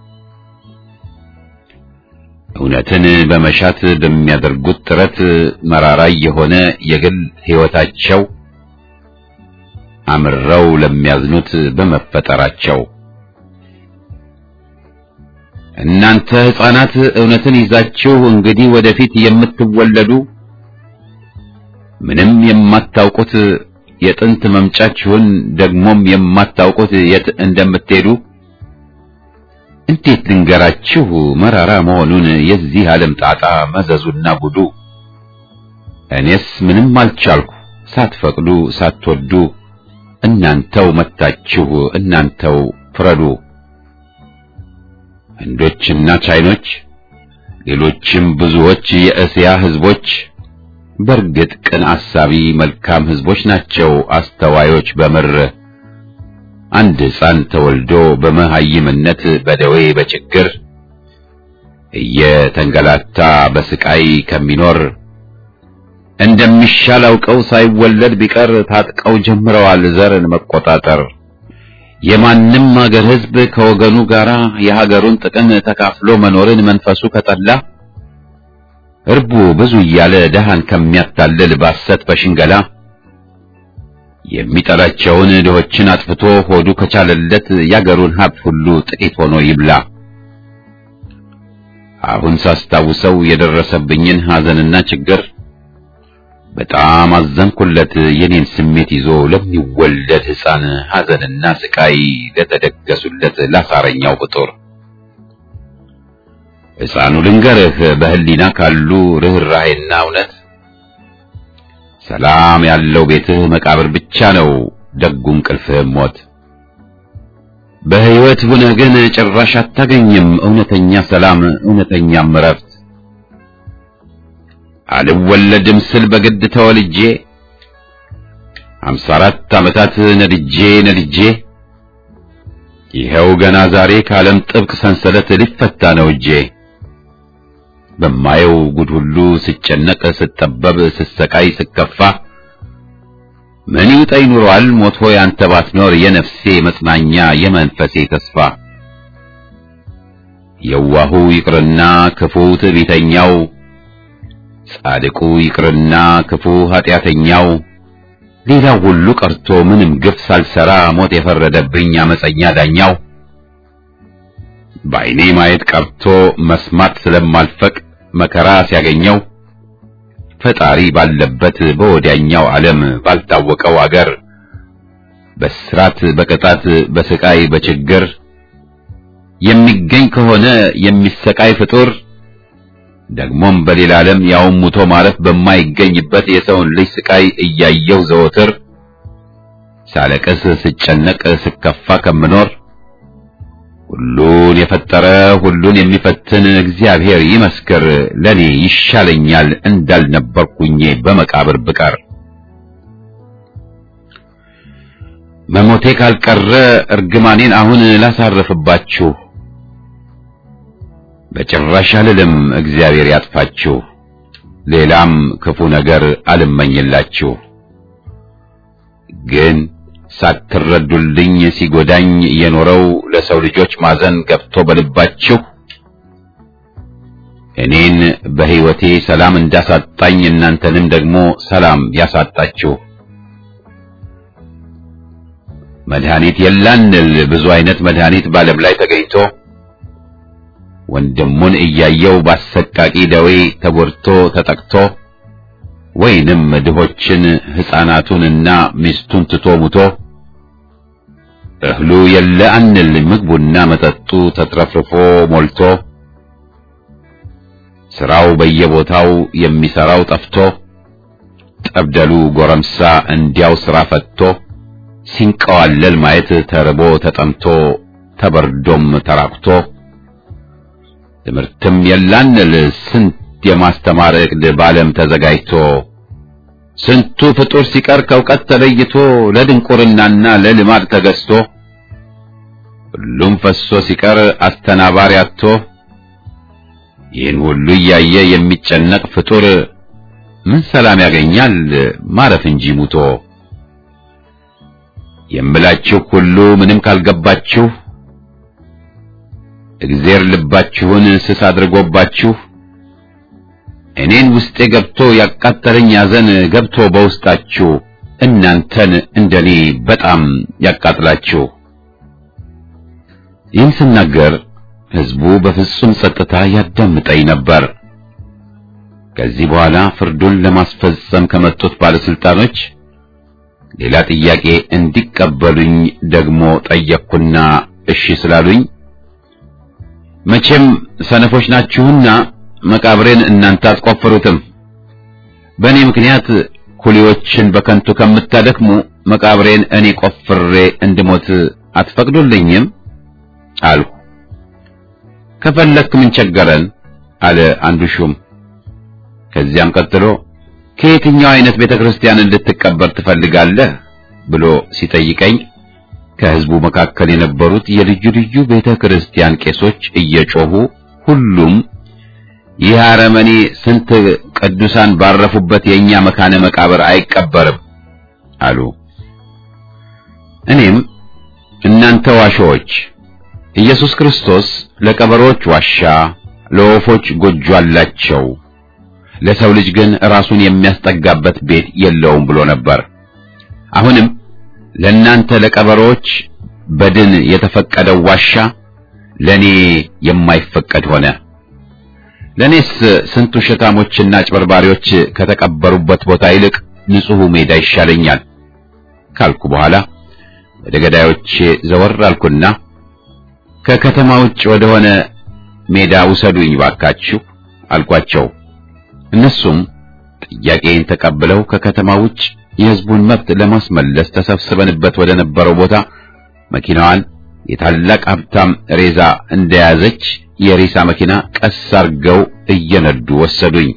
እውነትን በመሻት በሚያደርጉት ጥረት መራራ የሆነ የግል ሕይወታቸው አምረው ለሚያዝኑት በመፈጠራቸው እናንተ ሕፃናት እውነትን ይዛችሁ እንግዲህ ወደፊት የምትወለዱ ምንም የማታውቁት የጥንት መምጫችሁን ደግሞም የማታውቁት የት እንደምትሄዱ እንዴት ልንገራችሁ መራራ መሆኑን የዚህ ዓለም ጣጣ መዘዙና ጉዱ። እኔስ ምንም አልቻልኩ ሳትፈቅዱ ሳትወዱ እናንተው መታችሁ እናንተው ፍረዱ። ህንዶችና ቻይኖች ሌሎችም ብዙዎች የእስያ ህዝቦች በእርግጥ ቅን አሳቢ መልካም ህዝቦች ናቸው አስተዋዮች በምር አንድ ሕፃን ተወልዶ በመሃይምነት በደዌ በችግር እየተንገላታ በስቃይ ከሚኖር እንደሚሻል አውቀው ሳይወለድ ቢቀር ታጥቀው ጀምረዋል ዘርን መቆጣጠር። የማንም አገር ህዝብ ከወገኑ ጋር የሀገሩን ጥቅም ተካፍሎ መኖርን መንፈሱ ከጠላ እርቡ ብዙ እያለ ደሃን ከሚያታልል ባሰት በሽንገላ የሚጠላቸውን ድሆችን አጥፍቶ ሆዱ ከቻለለት ያገሩን ሀብት ሁሉ ጥቂት ሆኖ ይብላ። አሁን ሳስታውሰው የደረሰብኝን ሐዘንና ችግር በጣም አዘንኩለት። የኔን ስሜት ይዞ ለሚወለድ ሕፃን ሐዘንና ስቃይ ለተደገሱለት ላሳረኛው ፍጡር ሕፃኑ ልንገርህ በህሊና ካሉ ርኅራኄና እውነት ሰላም ያለው ቤትህ መቃብር ብቻ ነው ደጉ እንቅልፍህም ሞት። በሕይወት ሁነህ ግን ጭራሽ አታገኝም እውነተኛ ሰላም እውነተኛም እረፍት። አልወለድም ስል በግድ ተወልጄ አምሳ አራት ዓመታት ነድጄ ነድጄ ይኸው ገና ዛሬ ከዓለም ጥብቅ ሰንሰለት ሊፈታ ነው እጄ። በማየው ጉድ ሁሉ ስጨነቅ፣ ስጠበብ፣ ስሰቃይ፣ ስከፋ ምን ይውጠኝ ኑሯል ሞት ሆይ አንተ ባትኖር የነፍሴ መጽናኛ የመንፈሴ ተስፋ። የዋሁ ይቅርና ክፉ ትዕቢተኛው፣ ጻድቁ ይቅርና ክፉ ኃጢአተኛው፣ ሌላው ሁሉ ቀርቶ ምንም ግፍ ሳልሰራ ሞት የፈረደብኝ አመፀኛ ዳኛው በዓይኔ ማየት ቀርቶ መስማት ስለማልፈቅ መከራ ሲያገኘው ፈጣሪ ባለበት በወዲያኛው ዓለም ባልታወቀው አገር በስራት በቅጣት በስቃይ በችግር የሚገኝ ከሆነ የሚሰቃይ ፍጡር ደግሞም በሌላ ዓለም ያውም ሙቶ ማረፍ በማይገኝበት የሰውን ልጅ ስቃይ እያየው ዘወትር ሳለቅስ ስጨነቅ ስከፋ ከምኖር ሁሉን የፈጠረ ሁሉን የሚፈትን እግዚአብሔር ይመስክር ለኔ ይሻለኛል እንዳልነበርኩኝ በመቃብር ብቀር። መሞቴ ካልቀረ እርግማኔን አሁን ላሳርፍባችሁ፣ በጭራሽ አልልም እግዚአብሔር ያጥፋችሁ፣ ሌላም ክፉ ነገር አልመኝላችሁ። ግን ሳትረዱልኝ ሲጎዳኝ የኖረው ለሰው ልጆች ማዘን ገብቶ በልባችሁ እኔን በሕይወቴ ሰላም እንዳሳጣኝ እናንተንም ደግሞ ሰላም ያሳጣችሁ። መድኃኒት የላንል ብዙ አይነት መድኃኒት በዓለም ላይ ተገኝቶ ወንድሙን እያየው ባሰቃቂ ደዌ ተጎድቶ ተጠቅቶ ወይንም ድሆችን ሕፃናቱንና ሚስቱን ትቶ ሙቶ እህሉ የለ አንል ምግቡና መጠጡ ተትረፍርፎ ሞልቶ ስራው በየቦታው የሚሰራው ጠፍቶ ጠብደሉ ጎረምሳ እንዲያው ስራ ፈትቶ ሲንቀዋለል ማየት ተርቦ ተጠምቶ ተበርዶም ተራቁቶ ትምህርትም የላንል ስንት የማስተማር ዕቅድ በዓለም ተዘጋጅቶ ስንቱ ፍጡር ሲቀር ከእውቀት ተለይቶ ለድንቁርናና ለልማድ ተገዝቶ ሁሉም ፈሶ ሲቀር አስተናባሪ አጥቶ ይህን ሁሉ እያየ የሚጨነቅ ፍጡር ምን ሰላም ያገኛል ማረፍ እንጂ ሙቶ። የምላችሁ ሁሉ ምንም ካልገባችሁ እግዜር ልባችሁን ስስ አድርጎባችሁ እኔን ውስጤ ገብቶ ያቃጠለኝ ያዘን ገብቶ በውስጣችሁ እናንተን እንደኔ በጣም ያቃጥላችሁ። ይህን ስናገር ሕዝቡ በፍጹም ጸጥታ ያዳምጠኝ ነበር። ከዚህ በኋላ ፍርዱን ለማስፈጸም ከመጡት ባለስልጣኖች ሌላ ጥያቄ እንዲቀበሉኝ ደግሞ ጠየቅኩና እሺ ስላሉኝ መቼም ሰነፎች ናችሁና መቃብሬን እናንተ አትቆፍሩትም። በእኔ ምክንያት ኩሊዎችን በከንቱ ከምታደክሙ መቃብሬን እኔ ቆፍሬ እንድሞት አትፈቅዱልኝም አልሁ። ከፈለክ ምን ቸገረን አለ አንዱ ሹም። ከዚያም ቀጥሎ ከየትኛው አይነት ቤተክርስቲያን እንድትቀበር ትፈልጋለህ ብሎ ሲጠይቀኝ ከህዝቡ መካከል የነበሩት የልዩ ልዩ ቤተክርስቲያን ቄሶች እየጮሁ ሁሉም ይህ አረመኔ ስንት ቅዱሳን ባረፉበት የኛ መካነ መቃብር አይቀበርም አሉ። እኔም እናንተ ዋሾዎች ኢየሱስ ክርስቶስ ለቀበሮች ዋሻ፣ ለወፎች ጎጆ አላቸው፣ ለሰው ልጅ ግን ራሱን የሚያስጠጋበት ቤት የለውም ብሎ ነበር። አሁንም ለእናንተ ለቀበሮች በድን የተፈቀደው ዋሻ ለኔ የማይፈቀድ ሆነ። ለኔስ ስንት ውሸታሞችና አጭበርባሪዎች ከተቀበሩበት ቦታ ይልቅ ንጹሑ ሜዳ ይሻለኛል ካልኩ በኋላ ወደ ገዳዮቼ ዘወር አልኩና ከከተማ ውጭ ወደሆነ ሜዳ ውሰዱኝ ባካችሁ አልኳቸው። እነሱም ጥያቄን ተቀብለው ከከተማ ውጭ የሕዝቡን መብት ለማስመለስ ተሰብስበንበት ወደ ነበረው ቦታ መኪናዋን የታላቅ ሀብታም ሬዛ እንደያዘች የሬሳ መኪና ቀስ አርገው እየነዱ ወሰዱኝ።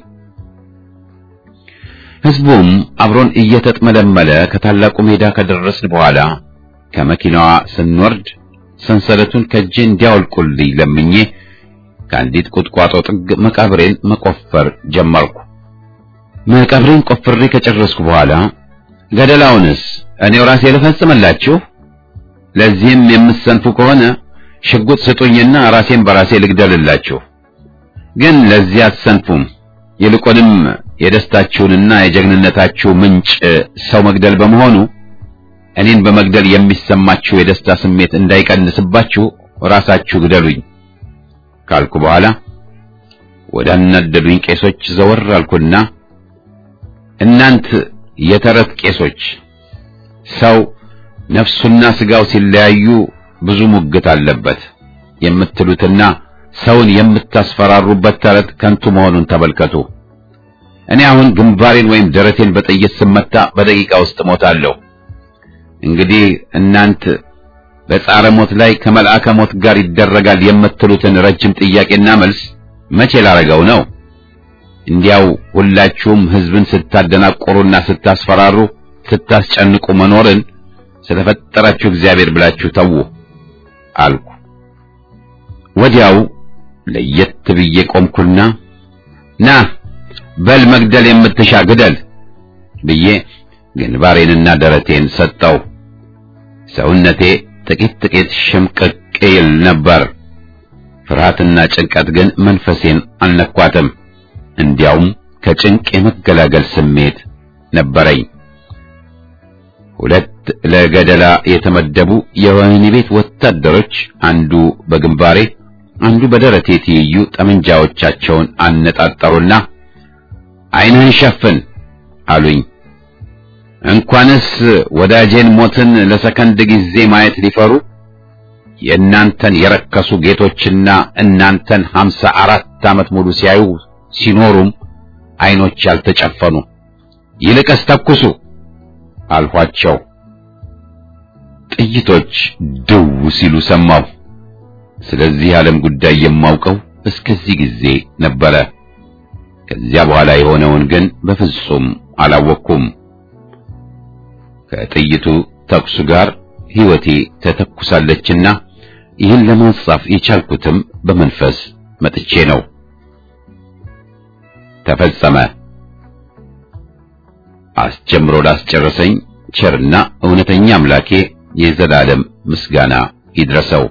ሕዝቡም አብሮን እየተጥመለመለ ከታላቁ ሜዳ ከደረስን በኋላ ከመኪናዋ ስንወርድ ሰንሰለቱን ከእጄ እንዲያወልቁልኝ ለምኜ ከአንዲት ቁጥቋጦ ጥግ መቃብሬን መቆፈር ጀመርኩ። መቃብሬን ቆፍሬ ከጨረስኩ በኋላ ገደላውንስ እኔው ራሴ ልፈጽምላችሁ፣ ለዚህም የምትሰንፉ ከሆነ ሽጉጥ ስጡኝና ራሴን በራሴ ልግደልላችሁ። ግን ለዚህ አትሰንፉም። ይልቁንም የደስታችሁንና የጀግንነታችሁ ምንጭ ሰው መግደል በመሆኑ እኔን በመግደል የሚሰማችሁ የደስታ ስሜት እንዳይቀንስባችሁ ራሳችሁ ግደሉኝ ካልኩ በኋላ ወደ አናደዱኝ ቄሶች ዘወር አልኩና እናንት የተረት ቄሶች ሰው ነፍሱና ስጋው ሲለያዩ ብዙ ሙግት አለበት የምትሉትና ሰውን የምታስፈራሩበት ተረት ከንቱ መሆኑን ተመልከቱ። እኔ አሁን ግንባሬን ወይም ደረቴን በጥይት ስመታ በደቂቃ ውስጥ ሞታለሁ። እንግዲህ እናንት በጻረ ሞት ላይ ከመልአከ ሞት ጋር ይደረጋል የምትሉትን ረጅም ጥያቄና መልስ መቼ ላረገው ነው? እንዲያው ሁላችሁም ሕዝብን ስታደናቆሩና ስታስፈራሩ፣ ስታስጨንቁ መኖርን ስለፈጠራችሁ እግዚአብሔር ብላችሁ ተዉ አልኩ። ወዲያው ለየት ብዬ ቆምኩና ና በል መግደል የምትሻ ግደል ብዬ ግንባሬንና ደረቴን ሰጠው። ሰውነቴ ጥቂት ጥቂት ሽምቅቅ ይል ነበር። ፍርሃትና ጭንቀት ግን መንፈሴን አልነኳትም። እንዲያውም ከጭንቅ የመገላገል ስሜት ነበረኝ። ሁለት ለገደላ የተመደቡ የወህኒ ቤት ወታደሮች አንዱ በግንባሬ አንዱ በደረቴ ትይዩ ጠመንጃዎቻቸውን አነጣጠሩና ዓይንህን ሸፍን አሉኝ። እንኳንስ ወዳጄን ሞትን ለሰከንድ ጊዜ ማየት ሊፈሩ የእናንተን የረከሱ ጌቶችና እናንተን ሀምሳ አራት ዓመት ሙሉ ሲያዩ ሲኖሩም ዓይኖች ያልተጨፈኑ ይልቅስ ተኩሱ አልኋቸው። ጥይቶች ድው ሲሉ ሰማሁ። ስለዚህ ዓለም ጉዳይ የማውቀው እስከዚህ ጊዜ ነበረ። ከዚያ በኋላ የሆነውን ግን በፍጹም አላወቅኩም። ከጥይቱ ተኩሱ ጋር ሕይወቴ ተተኩሳለችና ይህን ለማጻፍ የቻልኩትም በመንፈስ መጥቼ ነው። ተፈጸመ። አስጀምሮ ላስጨረሰኝ ቸርና እውነተኛ አምላኬ የዘላለም ምስጋና ይድረሰው።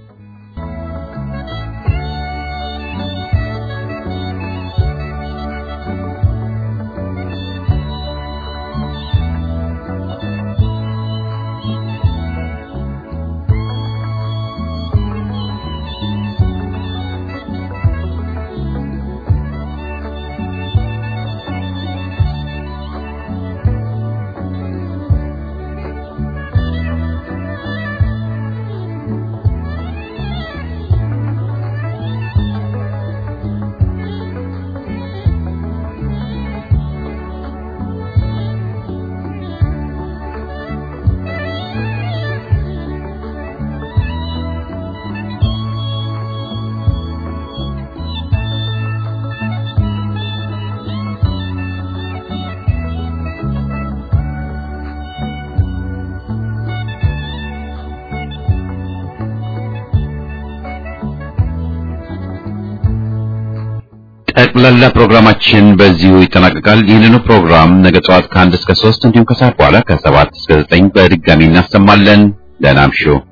ጠቅላላ ፕሮግራማችን በዚሁ ይጠናቀቃል። ይህንኑ ፕሮግራም ነገ ጠዋት ከአንድ እስከ ሶስት እንዲሁም ከሰዓት በኋላ ከሰባት እስከ ዘጠኝ በድጋሚ እናሰማለን። ደህና እምሹ።